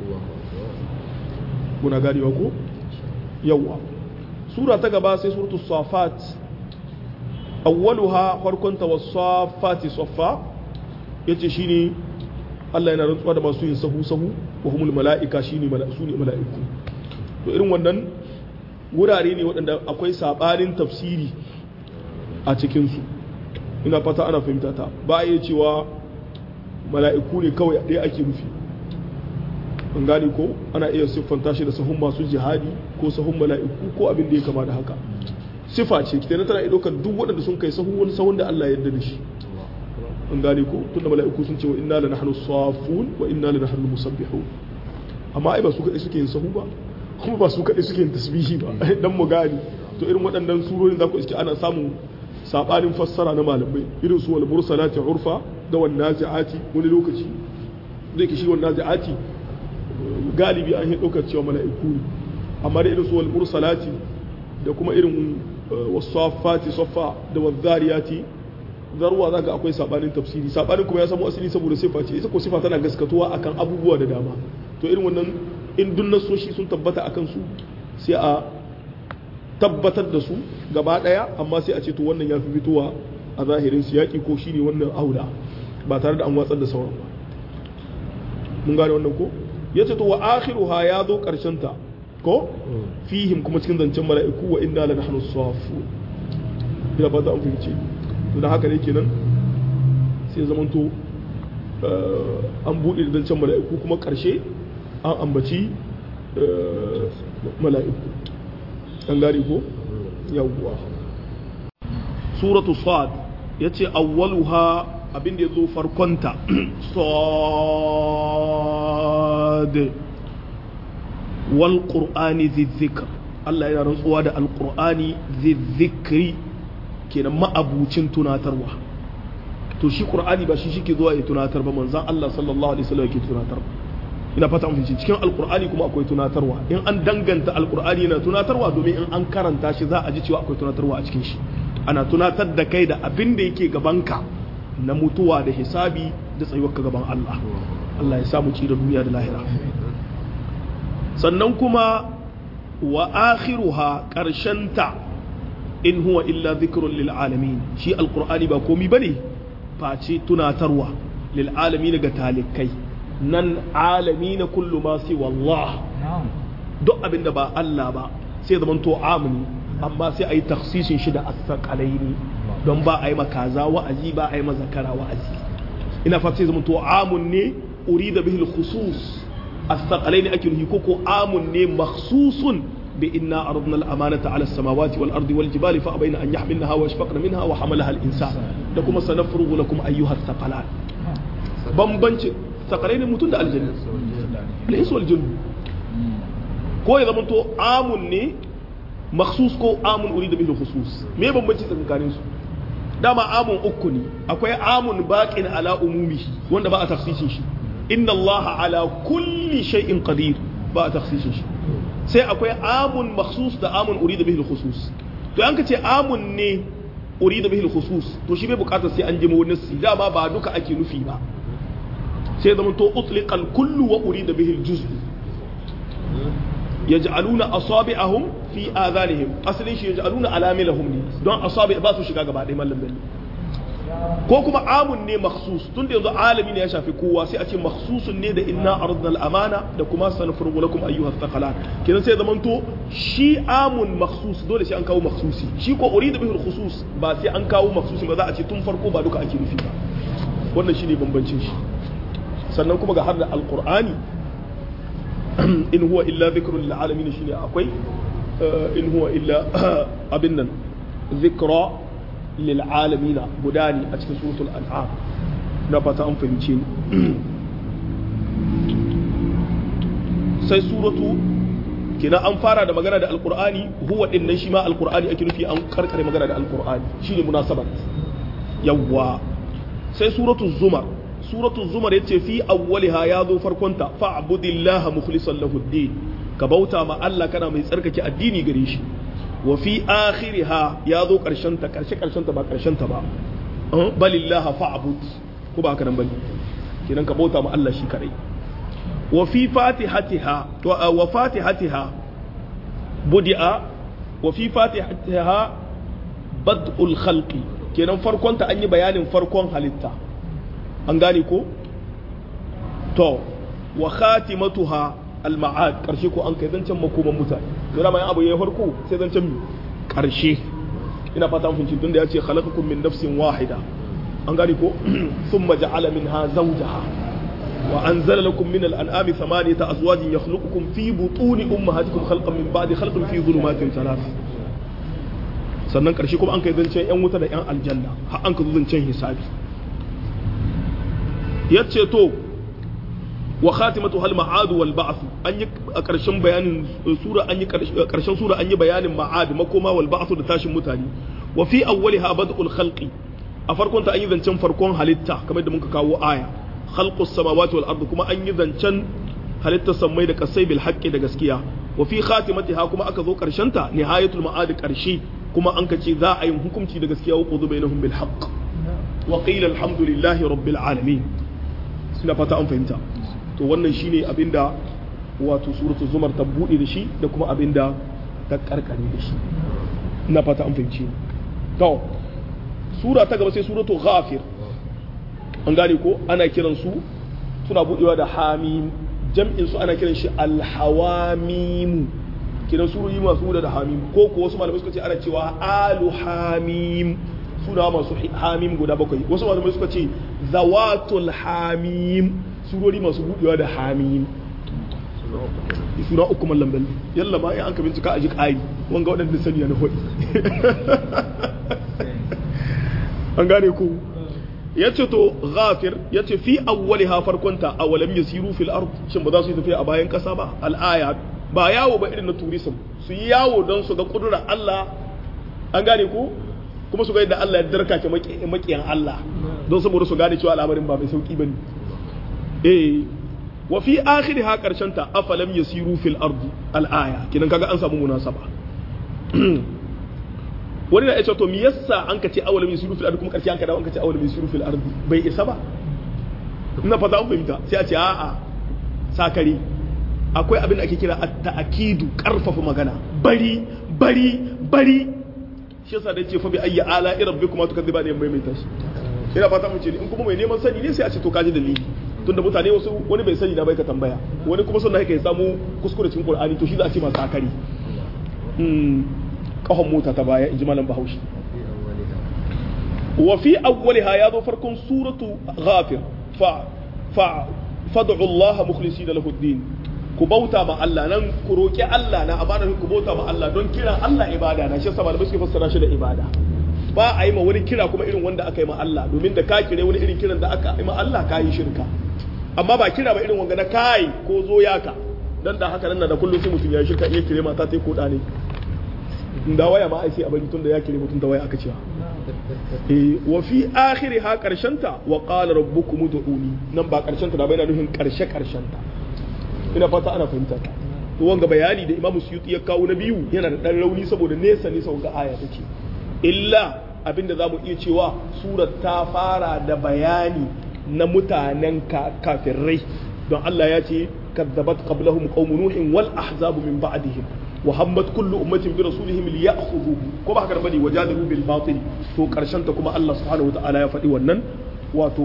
kuna ganewa ko yawa sura ta gaba sai suratu safat awwaluha farkon ta wasafati saffa yace shine Allah yana rantsuwa da masu yin sahu sahu wa humul mala'ika shine mala'iku ne mala'iku to irin wannan wurare ne waɗanda akwai sabanin tafsiri a cikin su ina fata ana fahimta ta ba a iya cewa mala'iku ne kawai ɗaya ake nufi an gane ko ana iya siffanta shi da sahun masu jihadi ko sahun mala'iku ko abin da ya kama da haka sifa ce kenan tana iya ɗaukar duk waɗanda sun kai sahun wani sahun da Allah ya yarda da shi an gane ko tunda mala'iku sun ce wa inna la nahnu safun wa inna la nahnu musabbihun amma ai ba su kaɗai suke yin sahu ba kuma ba su kaɗai suke yin tasbihi ba dan mu gane to irin waɗannan surorin za ku iske ana samun sabanin fassara na malamai irin su wal mursalati urfa da wan nazi'ati wani lokaci zai kishi wan nazi'ati galibi an yi daukar cewa mala'iku ne amma da irin su wal mursalati da kuma irin wasafati saffa da wazariyati zarwa zaka akwai sabanin tafsiri sabanin kuma ya samu asali saboda sifa ce ita ko sifa tana gaskatuwa akan abubuwa da dama to irin wannan in dun nasoshi sun tabbata akan su sai a tabbatar da su gaba daya amma sai a ce to wannan ya fi fitowa a zahirin siyaki ko shine wannan aula ba tare da an watsar da sauran ba mun gane wannan ko ya ce to wa akhiruha ya zo karshen ta ko fihim kuma cikin zancen mala'iku wa inna la nahnu safu ina ba ta an fahimce to da haka ne kenan sai zaman to an buɗe da zancen mala'iku kuma karshe an ambaci mala'iku an gane ko yawwa suratu sad ya ce awwaluha abin da ya zo farkonta sad wal qur'ani zikr Allah yana rantsuwa da alqur'ani zikri kenan ma'abucin tunatarwa to shi qur'ani ba shi shike zuwa ya tunatar ba manzon Allah sallallahu alaihi wasallam yake tunatar ina fata an fice cikin alqur'ani kuma akwai tunatarwa in an danganta alqur'ani yana tunatarwa domin in an karanta shi za a ji cewa akwai tunatarwa a cikin shi ana tunatar da kai da abin da yake gabanka na mutuwa da hisabi da tsayuwarka gaban Allah Allah ya samu ci da duniya da lahira sannan kuma wa akhiruha ta in huwa illa dhikrun lil alamin shi alqur'ani ba komi bane face tunatarwa lil alamin ga talikai nan alami na kullu ma si wallah duk abinda ba Allah ba sai zaman to amini amma sai a yi taksisin shi da asakalaini don ba a yi makaza wa'azi ba a yi mazakara wa'azi ina fata sai zama to amun ne uri da bihil khusus asakalaini ake nuhi ko ko amun ne makhsusun bi inna aradna al-amanata ala as-samawati wal ardi wal jibali fa abayna an yahmilnaha wa ashfaqna minha wa hamalaha al-insan da kuma sanafrugu lakum ayyuha thaqalan bambanci sakalai ne mutum da aljanna al-insu wal jinn ko ya zamanto amun ne makhsus ko amun urida bihi khusus me bambanci tsakanin su dama amun uku ne akwai amun baqin ala umumihi wanda ba a tafsirin shi inna allaha ala kulli shay'in qadir ba a tafsirin shi sai akwai amun makhsus da amun urida bihi khusus to an ka ce amun ne urida bihi khusus to shi bai bukatar sai an jima wani nasi dama ba duka ake nufi ba sai zama to utliqal kullu wa urida bihi al-juz'u yaj'aluna asabi'ahum fi adhanihim asalin shi yaj'aluna alamilahum ne don asabi ba su shiga gaba ɗaya mallam bello ko kuma amun ne makhsus tun da yanzu alami ne ya shafi kowa sai a ce makhsusun ne da inna aradna al-amana da kuma sanfurgu lakum ayyuha thaqalan kenan sai zaman to shi amun makhsus dole sai an kawo makhsusi shi ko urida bihi khusus ba sai an kawo makhsusi ba za a ce tun farko ba duka ake nufi ba wannan shine bambancin shi sannan kuma ga har da alqur'ani in huwa illa dhikrun lil alamin shine akwai in huwa illa abin nan dhikra lil alamin gudani a cikin suratul an'am na fata an fahimce ni sai suratu kina an fara da magana da alqur'ani huwa din nan shi ma alqur'ani ake nufi an karkare magana da alqur'ani shine munasabat yawwa sai suratu zumar suratu zumar yace fi awwaliha ya zo farkonta fa'budillaha mukhlishan lahu ad-din ka bauta ma Allah kana mai tsarkake addini gare shi wa fi akhiriha ya zo karshen ta karshe karshen ta ba karshen ta ba balillaha fa'bud ko ba haka nan bane kidan ka bauta ma Allah shi kadai wa fi fatihatiha wa fatihatiha budi'a wa fi fatihatiha bad'ul khalqi kenan farkon ta an yi bayanin farkon halitta an gane ko to wa khatimatuha al-ma'ad karshe ko an kai zancen makoman mutane to dama yan abu yayin farko sai zancen mi karshe ina fata mun fahimci tunda yace khalaqakum min nafsin wahida an gane ko thumma ja'ala minha zawjaha wa anzala lakum min al-an'ami thamaniyata azwajin yakhluqukum fi butuni ummahatikum khalqan min ba'di khalqin fi dhulumatin thalath sannan karshe kuma an kai zancen yan wuta da yan aljanna har an ka zo zancen hisabi yace to wa khatimatu hal ma'ad wal ba'th an yi a karshen bayanin sura an yi karshen sura an yi bayanin ma'ad makoma wal ba'th da tashin mutane wa fi awwaliha bad'ul khalqi a farkon ta an yi zancen farkon halitta kamar da muka kawo aya khalqus samawati wal ardi kuma an yi zancen halittar sammai da kasai bil haqqi da gaskiya wa fi khatimatiha kuma aka zo karshen ta nihayatul ma'ad karshe kuma an ka ce za a yi hukunci da gaskiya wa qudu bainahum bil haqq wa qila alhamdulillahi rabbil alamin suna fata an fahimta to wannan shine abinda wato suratul zumar ta bude da shi da kuma abinda ta karkare da shi ina fata an fahimci to sura ta gaba sai suratul ghafir an gane ko ana kiran su suna budewa da hamim jam'in su ana kiran shi alhawamim kiran surori masu buɗe da hamim ko ko wasu malamai suka ce ana cewa alu hamim suna masu hamim guda bakwai wasu malamai suka ce zawatul hamim surori masu buɗewa da hamim suna uku mallam bello yalla ma in an ka bincika a ji ƙari wanga waɗanda sani na hudu an gane ku ya ce to ghafir ya ce fi awwali ha farkonta a walam yasiru fil ard shin ba za su yi tafiya a bayan ƙasa ba al'aya ba yawo ba irin na tourism su yi yawo don su ga kudura Allah an gane ku kuma su ga yadda Allah ya darkake makiyan Allah don saboda su gane cewa al'amarin ba mai sauki bane eh wa fi akhiriha karshen ta afalam yasiru fil ardi al-aya kidan kaga an samu munasaba wani na yace to me yasa an kace awalam yasiru fil ardi kuma karshe an ka dawo an kace awalam yasiru fil ardi bai isa ba ina fata an fahimta sai a ce a'a sakari akwai abin da ake kira at-ta'kidu karfafa magana bari bari bari shi yasa da ce fa bi ayyi ala rabbikuma tukadiba ne mai mai tashi ina fata mun ce in kuma mai neman sani ne sai a ce to kaji dalili tunda mutane wasu wani bai sani na bai ka tambaya wani kuma sunna yake samu kuskure cikin qur'ani to shi za a ce masu akari mm kahon mota ta baya in ji malam bahaushe wa fi awwaliha ya zo farkon suratu ghafir fa fa fad'u Allah mukhlisina lahu ad-din ku bauta ma Allah nan ku roki Allah na amana ku bauta ma Allah don kiran Allah ibada na shi yasa malamai suke fassara shi da ibada ba a yi ma wani kira kuma irin wanda aka yi ma Allah domin da ka kire wani irin kiran da aka yi ma Allah ka yi shirka amma ba kira ba irin wanga na kai ko zo yaka dan da haka nan da kullum sai mutum ya yi shirka iya kire mata ta ko da ne da waya ma ai sai a bari tun da ya kire mutum da waya aka cewa eh wa fi akhiriha karshenta wa qala rabbukum ud'uni nan ba karshenta da bai na nufin karshe karshenta ina fata ana fahimta to wanga bayani da imamu suyuti ya kawo na biyu yana da dan rauni saboda nesa nesa wanga aya take illa abinda zamu iya cewa surar ta fara da bayani na mutanen kafirai don Allah ya ce kadzabat qablahum qaum nuhin wal ahzabu min ba'dihim wa hammat kullu ummatin bi rasulihim liya'khudhuhu ko ba haka bane wajadalu bil batil to karshen ta kuma Allah subhanahu wa ta'ala ya faɗi wannan wato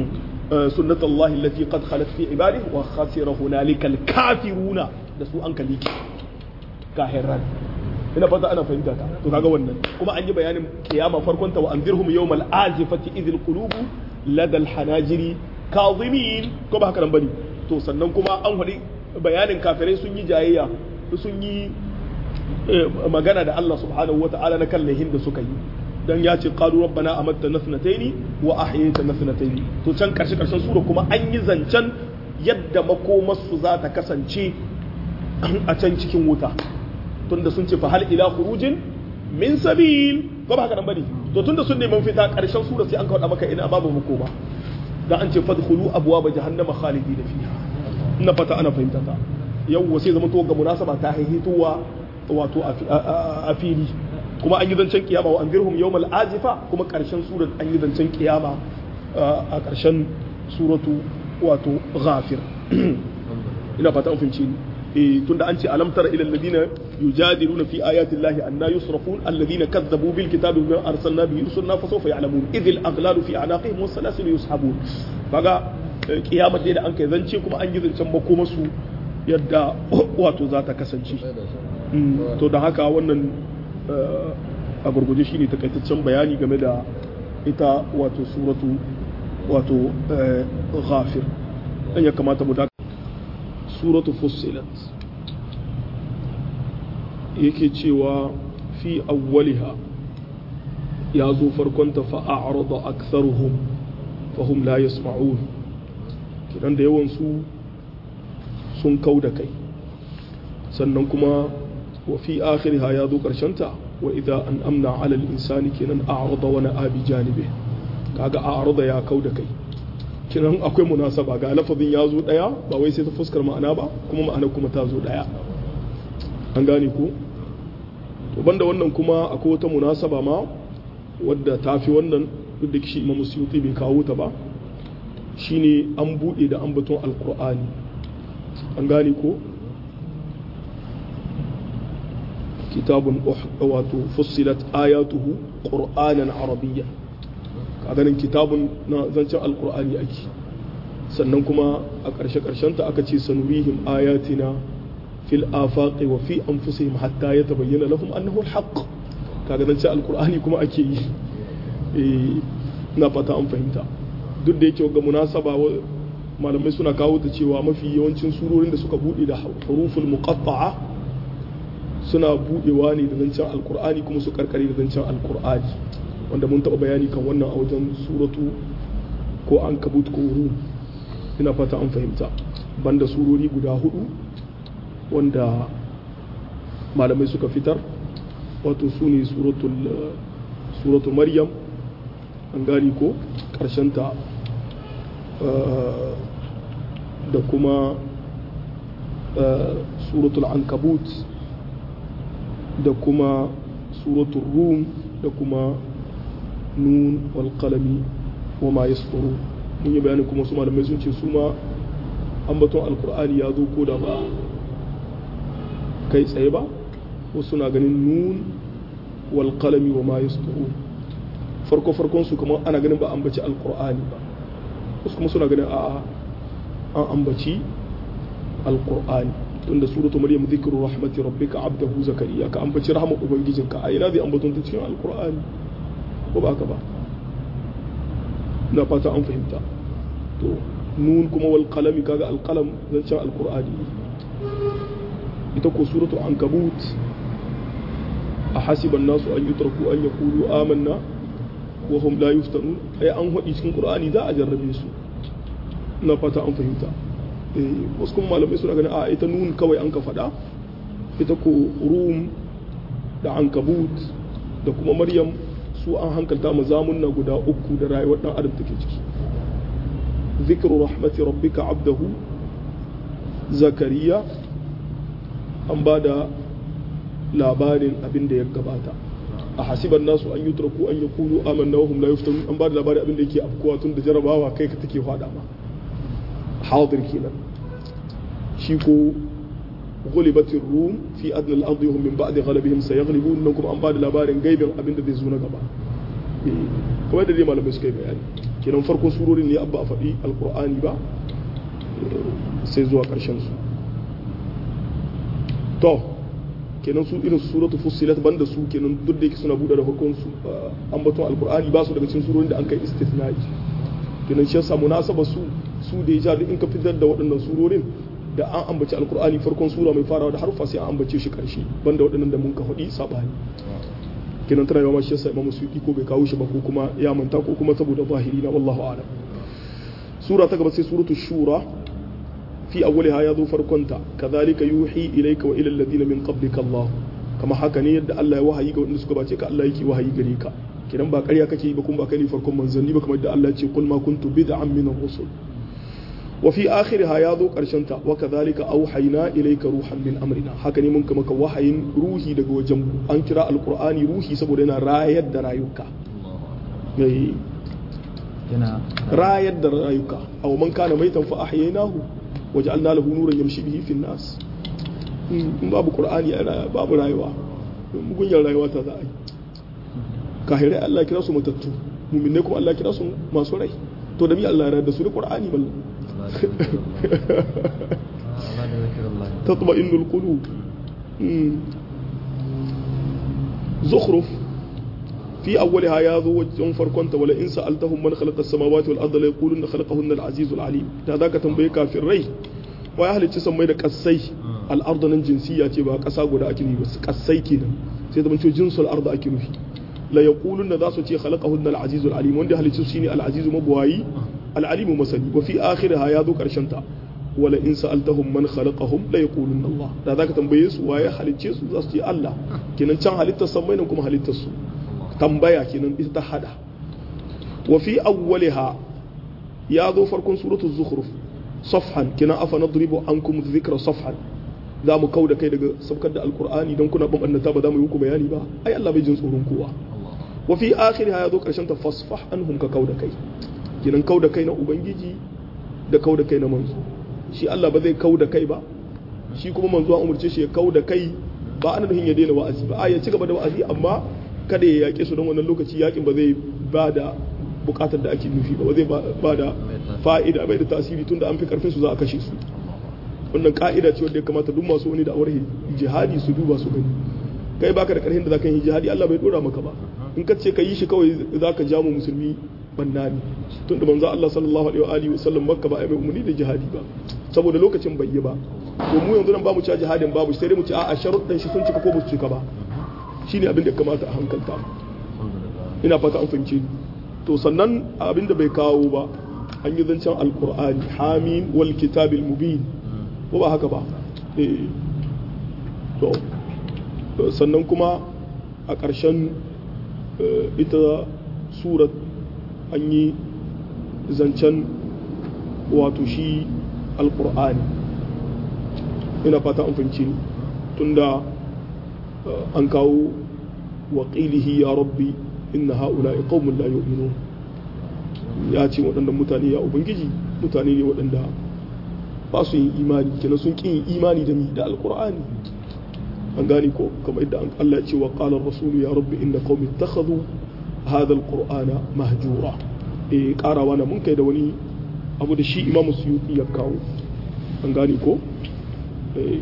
سنة الله التي قد خلت في عباده وخسر هنالك الكافرون da su an kaliki kahiran ina fata ana fahimta ta to kaga wannan kuma an yi bayanin kiyama farkon ta wa anzirhum yawmal azifati idhil qulubu ladal hanajiri kazimin ko ba haka nan bane to sannan kuma an hadi bayanin kafirai sun yi jayayya sun yi magana da Allah subhanahu wata'ala na kallahin da suka yi dan ya ce qalu rabbana amatta nasnataini wa ahyayta nasnataini to can karshe karshen sura kuma an yi zancen yadda makomarsu za ta kasance a can cikin wuta tunda sun ce fa hal ila khurujin min sabil ko ba haka nan bane to tunda sun neman fita karshen sura sai an kawo maka ina babu makoma dan an ce fadkhulu abwaaba jahannama khalidina fiha ina fata ana fahimta ta yawwa sai zama to ga munasaba ta haihituwa wato a fili kuma an yi zancen kiyama wa anzirhum yawmal azifa kuma karshen surat an yi zancen kiyama a karshen suratu wato ghafir ina fata an fahimci ni eh tunda an ce alam tara ila alladhina yujadiluna fi ayati llahi anna yusrafun alladhina kadzabu bil kitabi bima arsalna bihi rusulna fa sawfa ya'lamun idh al aghlalu fi anaqihim was salasil yushabun kaga kiyama dai da an kai zance kuma an yi zancen makomasu yadda wato za ta kasance to da haka wannan a gurguje shi ne takaitaccen bayani game da ita wato suratu wato ghafir dan ya kamata mu daga suratu fussilat yake cewa fi awwaliha ya zo farkonta fa'arada aktharuhum fahum la yasma'un kidan da yawan su sun kau da kai sannan kuma wa fi akhiriha ya zo ta wa idza an amna ala al-insani kenan a'rada wa na'a bi janibi kaga a'rada ya kau da kai kenan akwai munasaba ga lafazin ya zo daya ba wai sai ta fuskar ma'ana ba kuma ma'ana kuma ta zo daya an gane ko to banda wannan kuma akwai wata munasaba ma wadda ta fi wannan duk da shi Imam Suyuti bai kawo ta ba shine an bude da ambaton alqur'ani an gane ko kitabun wato fussilat ayatuhu qur'anan arabiyya ka ganin kitabun na zancen alqur'ani ake sannan kuma a ƙarshe ƙarshen ta aka ce sanurihim ayatina fil afaqi wa fi anfusihim hatta yatabayyana lahum annahu alhaq kaga zancen alqur'ani kuma ake yi eh na fata an fahimta duk da yake ga munasaba malamai suna kawo ta cewa mafi yawancin surorin da suka bude da huruful muqatta'a suna budewa ne da zancen alkur'ani kuma su karkare da zancen alkur'ani wanda mun taɓa bayani kan wannan a wajen suratu ko an kabut ko rum ina fata an fahimta banda surori guda hudu wanda malamai suka fitar wato su ne suratul maryam an gani ko ta da kuma suratul ankabut da kuma suratul rum da kuma nun wal qalami wa ma yasfuru mun yi bayani kuma su malamai sun ce su ma ambaton alkur'ani ya zo ko da ba kai tsaye ba wasu na ganin nun wal qalami wa ma yasfuru farko farkon su kuma ana ganin ba ambaci alkur'ani ba wasu kuma suna ganin a'a an ambaci alkur'ani tunda suratu maryam zikru rahmati rabbika abdahu zakariya ka ambaci rahmar ubangijinka a ina zai ambaton ta cikin alqur'ani ko ba ka ba na fata an fahimta to nun kuma wal qalami kaga alqalam zancen alqur'ani ita ko suratul ankabut a hasiban nasu an yutraku an yaqulu amanna wa hum la yuftanun ai an hadi cikin qur'ani za a jarrabe su na fata an fahimta wasu kuma malamai suna ganin a ita nun kawai an ka faɗa ita ko rum da ankabut da kuma maryam su an hankalta mu zamunna guda uku da rayuwar dan adam take ciki zikru rahmati rabbika abdahu zakariya an ba da labarin abin da ya gabata a hasiban nasu an yutraku an yaqulu amanna wa hum la yuftanun an ba da labarin abin da yake afkuwa tun da jarabawa kai ka take fada ma hadir kenan shi ko غلبت الروم في أدنى الأرض وهم من بعد غلبهم سيغلبون نكم أن بعد labarin gaibin abin da zai zo na gaba kamar da dai malamai suka yi bayani kenan farkon surorin ne abba a faɗi alkur'ani ba sai zuwa ƙarshen su to kenan su irin su suratu fussilat banda su kenan duk da yake suna buɗe da farkon su ambaton alkur'ani ba su daga cikin surorin da an kai istithna'i kenan shi yasa munasaba su su da ya in ka fitar da waɗannan surorin da an ambaci alkur'ani farkon sura mai farawa da harfa sai an ambace shi karshe banda waɗannan da mun ka faɗi sabani kenan tana yawa shi yasa imamu suyuti ko bai kawo shi ba ko kuma ya manta ko kuma saboda zahiri na wallahu a'lam sura ta gaba sai suratu shura fi awwaliha ya zo farkonta kadhalika yuhi ilayka wa ila alladhina min qablika Allah kama haka ne yadda Allah ya wahayi ga wanda suka bace ka Allah yake wahayi gare ka kidan ba ƙarya kake yi ba kuma ba kai ne farkon manzanni ba kamar yadda Allah ya ce kul ma kuntu bid'an min ar-rusul وفي آخرها ياذو قرشنتا وكذلك أوحينا إليك روحا من أمرنا هكذا من كما وحي روحي دغ وجنب أن كرا القرآن روحي سبودنا رايد درايوكا رايد درايوكا أو من كان ميتا فأحييناه وجعلنا له نورا يمشي به في الناس in babu qur'ani ana babu rayuwa mugunyar rayuwa ta za a yi kahirai Allah kira su matattu muminai kuma Allah kira su masu rai to da mi Allah ya da su da qur'ani ballan تطمئن القلوب زخرف في أولها يا ذو وجه فركنت ولئن سألتهم من خلق السماوات والأرض ليقولن خلقهن العزيز العليم هذاك تنبيه في الري ويا أهل تسمى da kasai الأرض nan jinsiya ce ba ƙasa guda ake nufi ba kasai kenan sai da ce jinsul arda ake nufi la yaqulun za su ce khalaqahunna al-azizul alim wanda halicci shine al-azizu mabuwayi al-alimu masani wa fi akhiriha ya zo karshen ta wala in sa'altahum man khalaqahum la yaqulun Allah da zaka tambaye su waye halicce su za su ce Allah kenan can halittar samai nan kuma halittar su tambaya kenan ita ta hada wa fi awwaliha ya zo farkon suratul zukhruf safhan kenan afa nadribu ankum dhikra safhan za mu kau da kai daga saukar da alkur'ani don kuna bambanta ba za mu yi muku bayani ba ai Allah bai jin tsoron kowa wa fi akhiriha ya zo karshen ta fasfah anhum ka kau da kai kenan kau da kai na ubangiji da kau da kai na manzo shi Allah ba zai kau da kai ba shi kuma manzo an umurce shi ya kau da kai ba ana nufin ya daina wa'azi ba a ya ci gaba da wa'azi amma kada ya yaƙe su don wannan lokaci yaƙin ba zai ba da buƙatar da ake nufi ba zai ba da fa'ida bai da tasiri tunda an fi karfin su za a kashe su wannan ka'ida ce wanda ya kamata duk masu wani da'awar jihadi su duba su gani kai baka da karhin da zaka yi jihadi Allah bai dora maka ba in ka ce ka yi shi kawai zaka ja mu musulmi banna ne tun da manzo Allah sallallahu alaihi wa alihi wa sallam makka ba ai mai umarni da jihadi ba saboda lokacin bai yi ba to mu yanzu nan ba mu ci jihadin babu sai dai mu ci a sharuɗan shi sun cika ko ba su cika ba shine abin da ya kamata a hankalta ina fata an fahimce to sannan abin da bai kawo ba an yi zancen alqur'ani hamim wal kitabil mubin ko ba haka ba to sannan kuma a ƙarshen ita surat an yi zancen wato shi alƙur'ani ina fata an fahimci ni tunda an kawo waƙilihi ya rabbi inna ha'ula qaumun la yu'minun ya ce waɗannan mutane ya ubangiji mutane ne waɗanda ba su yin imani kenan sun kin imani da mi da alqur'ani an gane ko kamar yadda Allah ya ce wa qala ar-rasul ya rabbi inna qaumi ittakhadhu hadha al-qur'ana mahjura eh karawa na mun kai da wani abu da shi imamu suyuti ya kawo an gane ko eh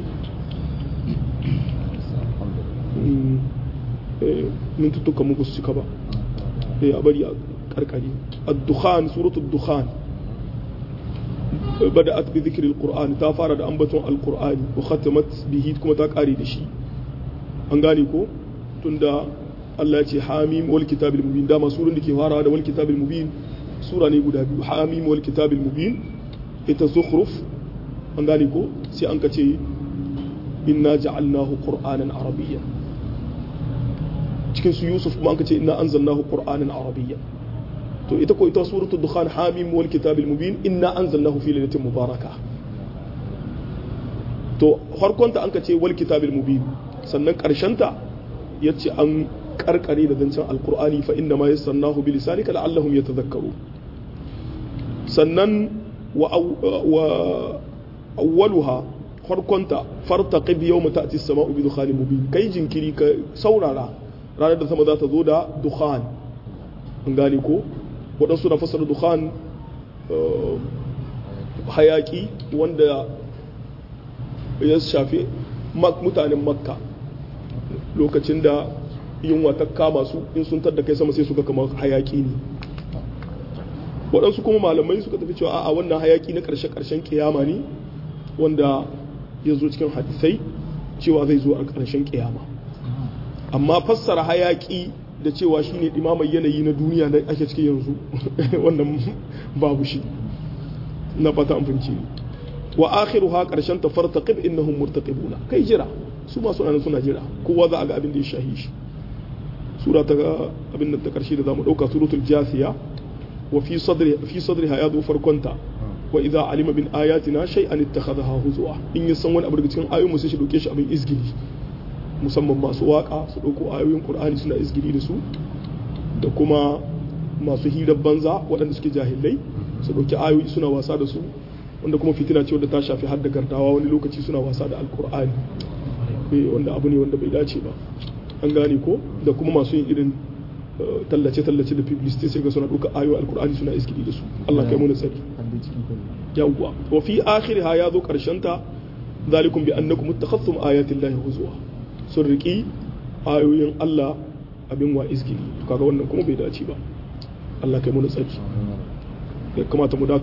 min tuttuka muku su cika ba eh a bari a karkari ad-dukhan suratul dukhan بدأت بذكر القرآن تافارد أنبتون القرآن وختمت به كما تقاري دشي أنغاني كو تندا الله يتي حاميم والكتاب المبين داما سورة دكي فارا والكتاب المبين سورة نيقودا بيو حاميم والكتاب المبين إتا زخرف أنغاني كو سي أنكتي إنا جعلناه قرآنا عربيا cikin su Yusuf kuma an ce inna anzalnahu qur'anan arabiyyan to ita ko ita suratul dukhan hamim wal kitabil mubin inna anzalnahu fi lailatin mubaraka to harkonta an ka ce wal kitabil mubin sannan karshenta yace an karkare da zancen alqur'ani fa inna ma yassarnahu bi lisanika la'allahum yatadhakkaru sannan wa wa awwaluha harkonta fartaqib yawma ta'ti as-sama'u bi dukhanin mubin kai jinkiri ka saurara ranar da sama za ta zo da dukhan an gane ko waɗansu na fasar dukhan hayaki wanda ya shafi mutanen makka lokacin da yunwa ta kama su in sun tadda kai sama sai suka kama hayaki ne waɗansu kuma malamai suka tafi cewa a wannan hayaki na ƙarshe-ƙarshen kiyama ne wanda ya zo cikin hadisai cewa zai zo a ƙarshen kiyama amma fassara hayaki da cewa shine dimamar yanayi na duniya da ake ciki yanzu wannan babu shi na fata amfanci ne wa akhiruha karshen ta fartaqib innahum murtaqibuna kai jira su ma suna suna jira kowa za a ga abin da ya shahi shi sura ta abin da ta karshe da zamu dauka suratul jasiya wa fi sadri fi sadriha ya zo farkonta wa idza alima bin ayatina shay'an ittakhadha huzwa in ya san wani abu daga cikin ayoyin mu sai shi dauke shi abin izgili musamman masu waka su ɗauko ayoyin ƙur'ani suna izgiri da su da kuma masu hirar banza waɗanda suke jahilai su ɗauki ayoyi suna wasa da su wanda kuma fitina ce wanda ta shafi har da gardawa wani lokaci suna wasa da alƙur'ani wanda abu ne wanda bai dace ba an gane ko da kuma masu yin irin tallace-tallace da publicity sai ga suna ɗauka ayoyin alƙur'ani suna izgiri da su Allah kai mu tsari yawwa wa fi akhiriha ya zo ƙarshen ta zalikum bi annakum ittakhadhtum ayati llahi huzwa sun riƙi ayoyin Allah abin wa izgili kaga wannan kuma bai dace ba Allah kai mu tsaki ya kamata mu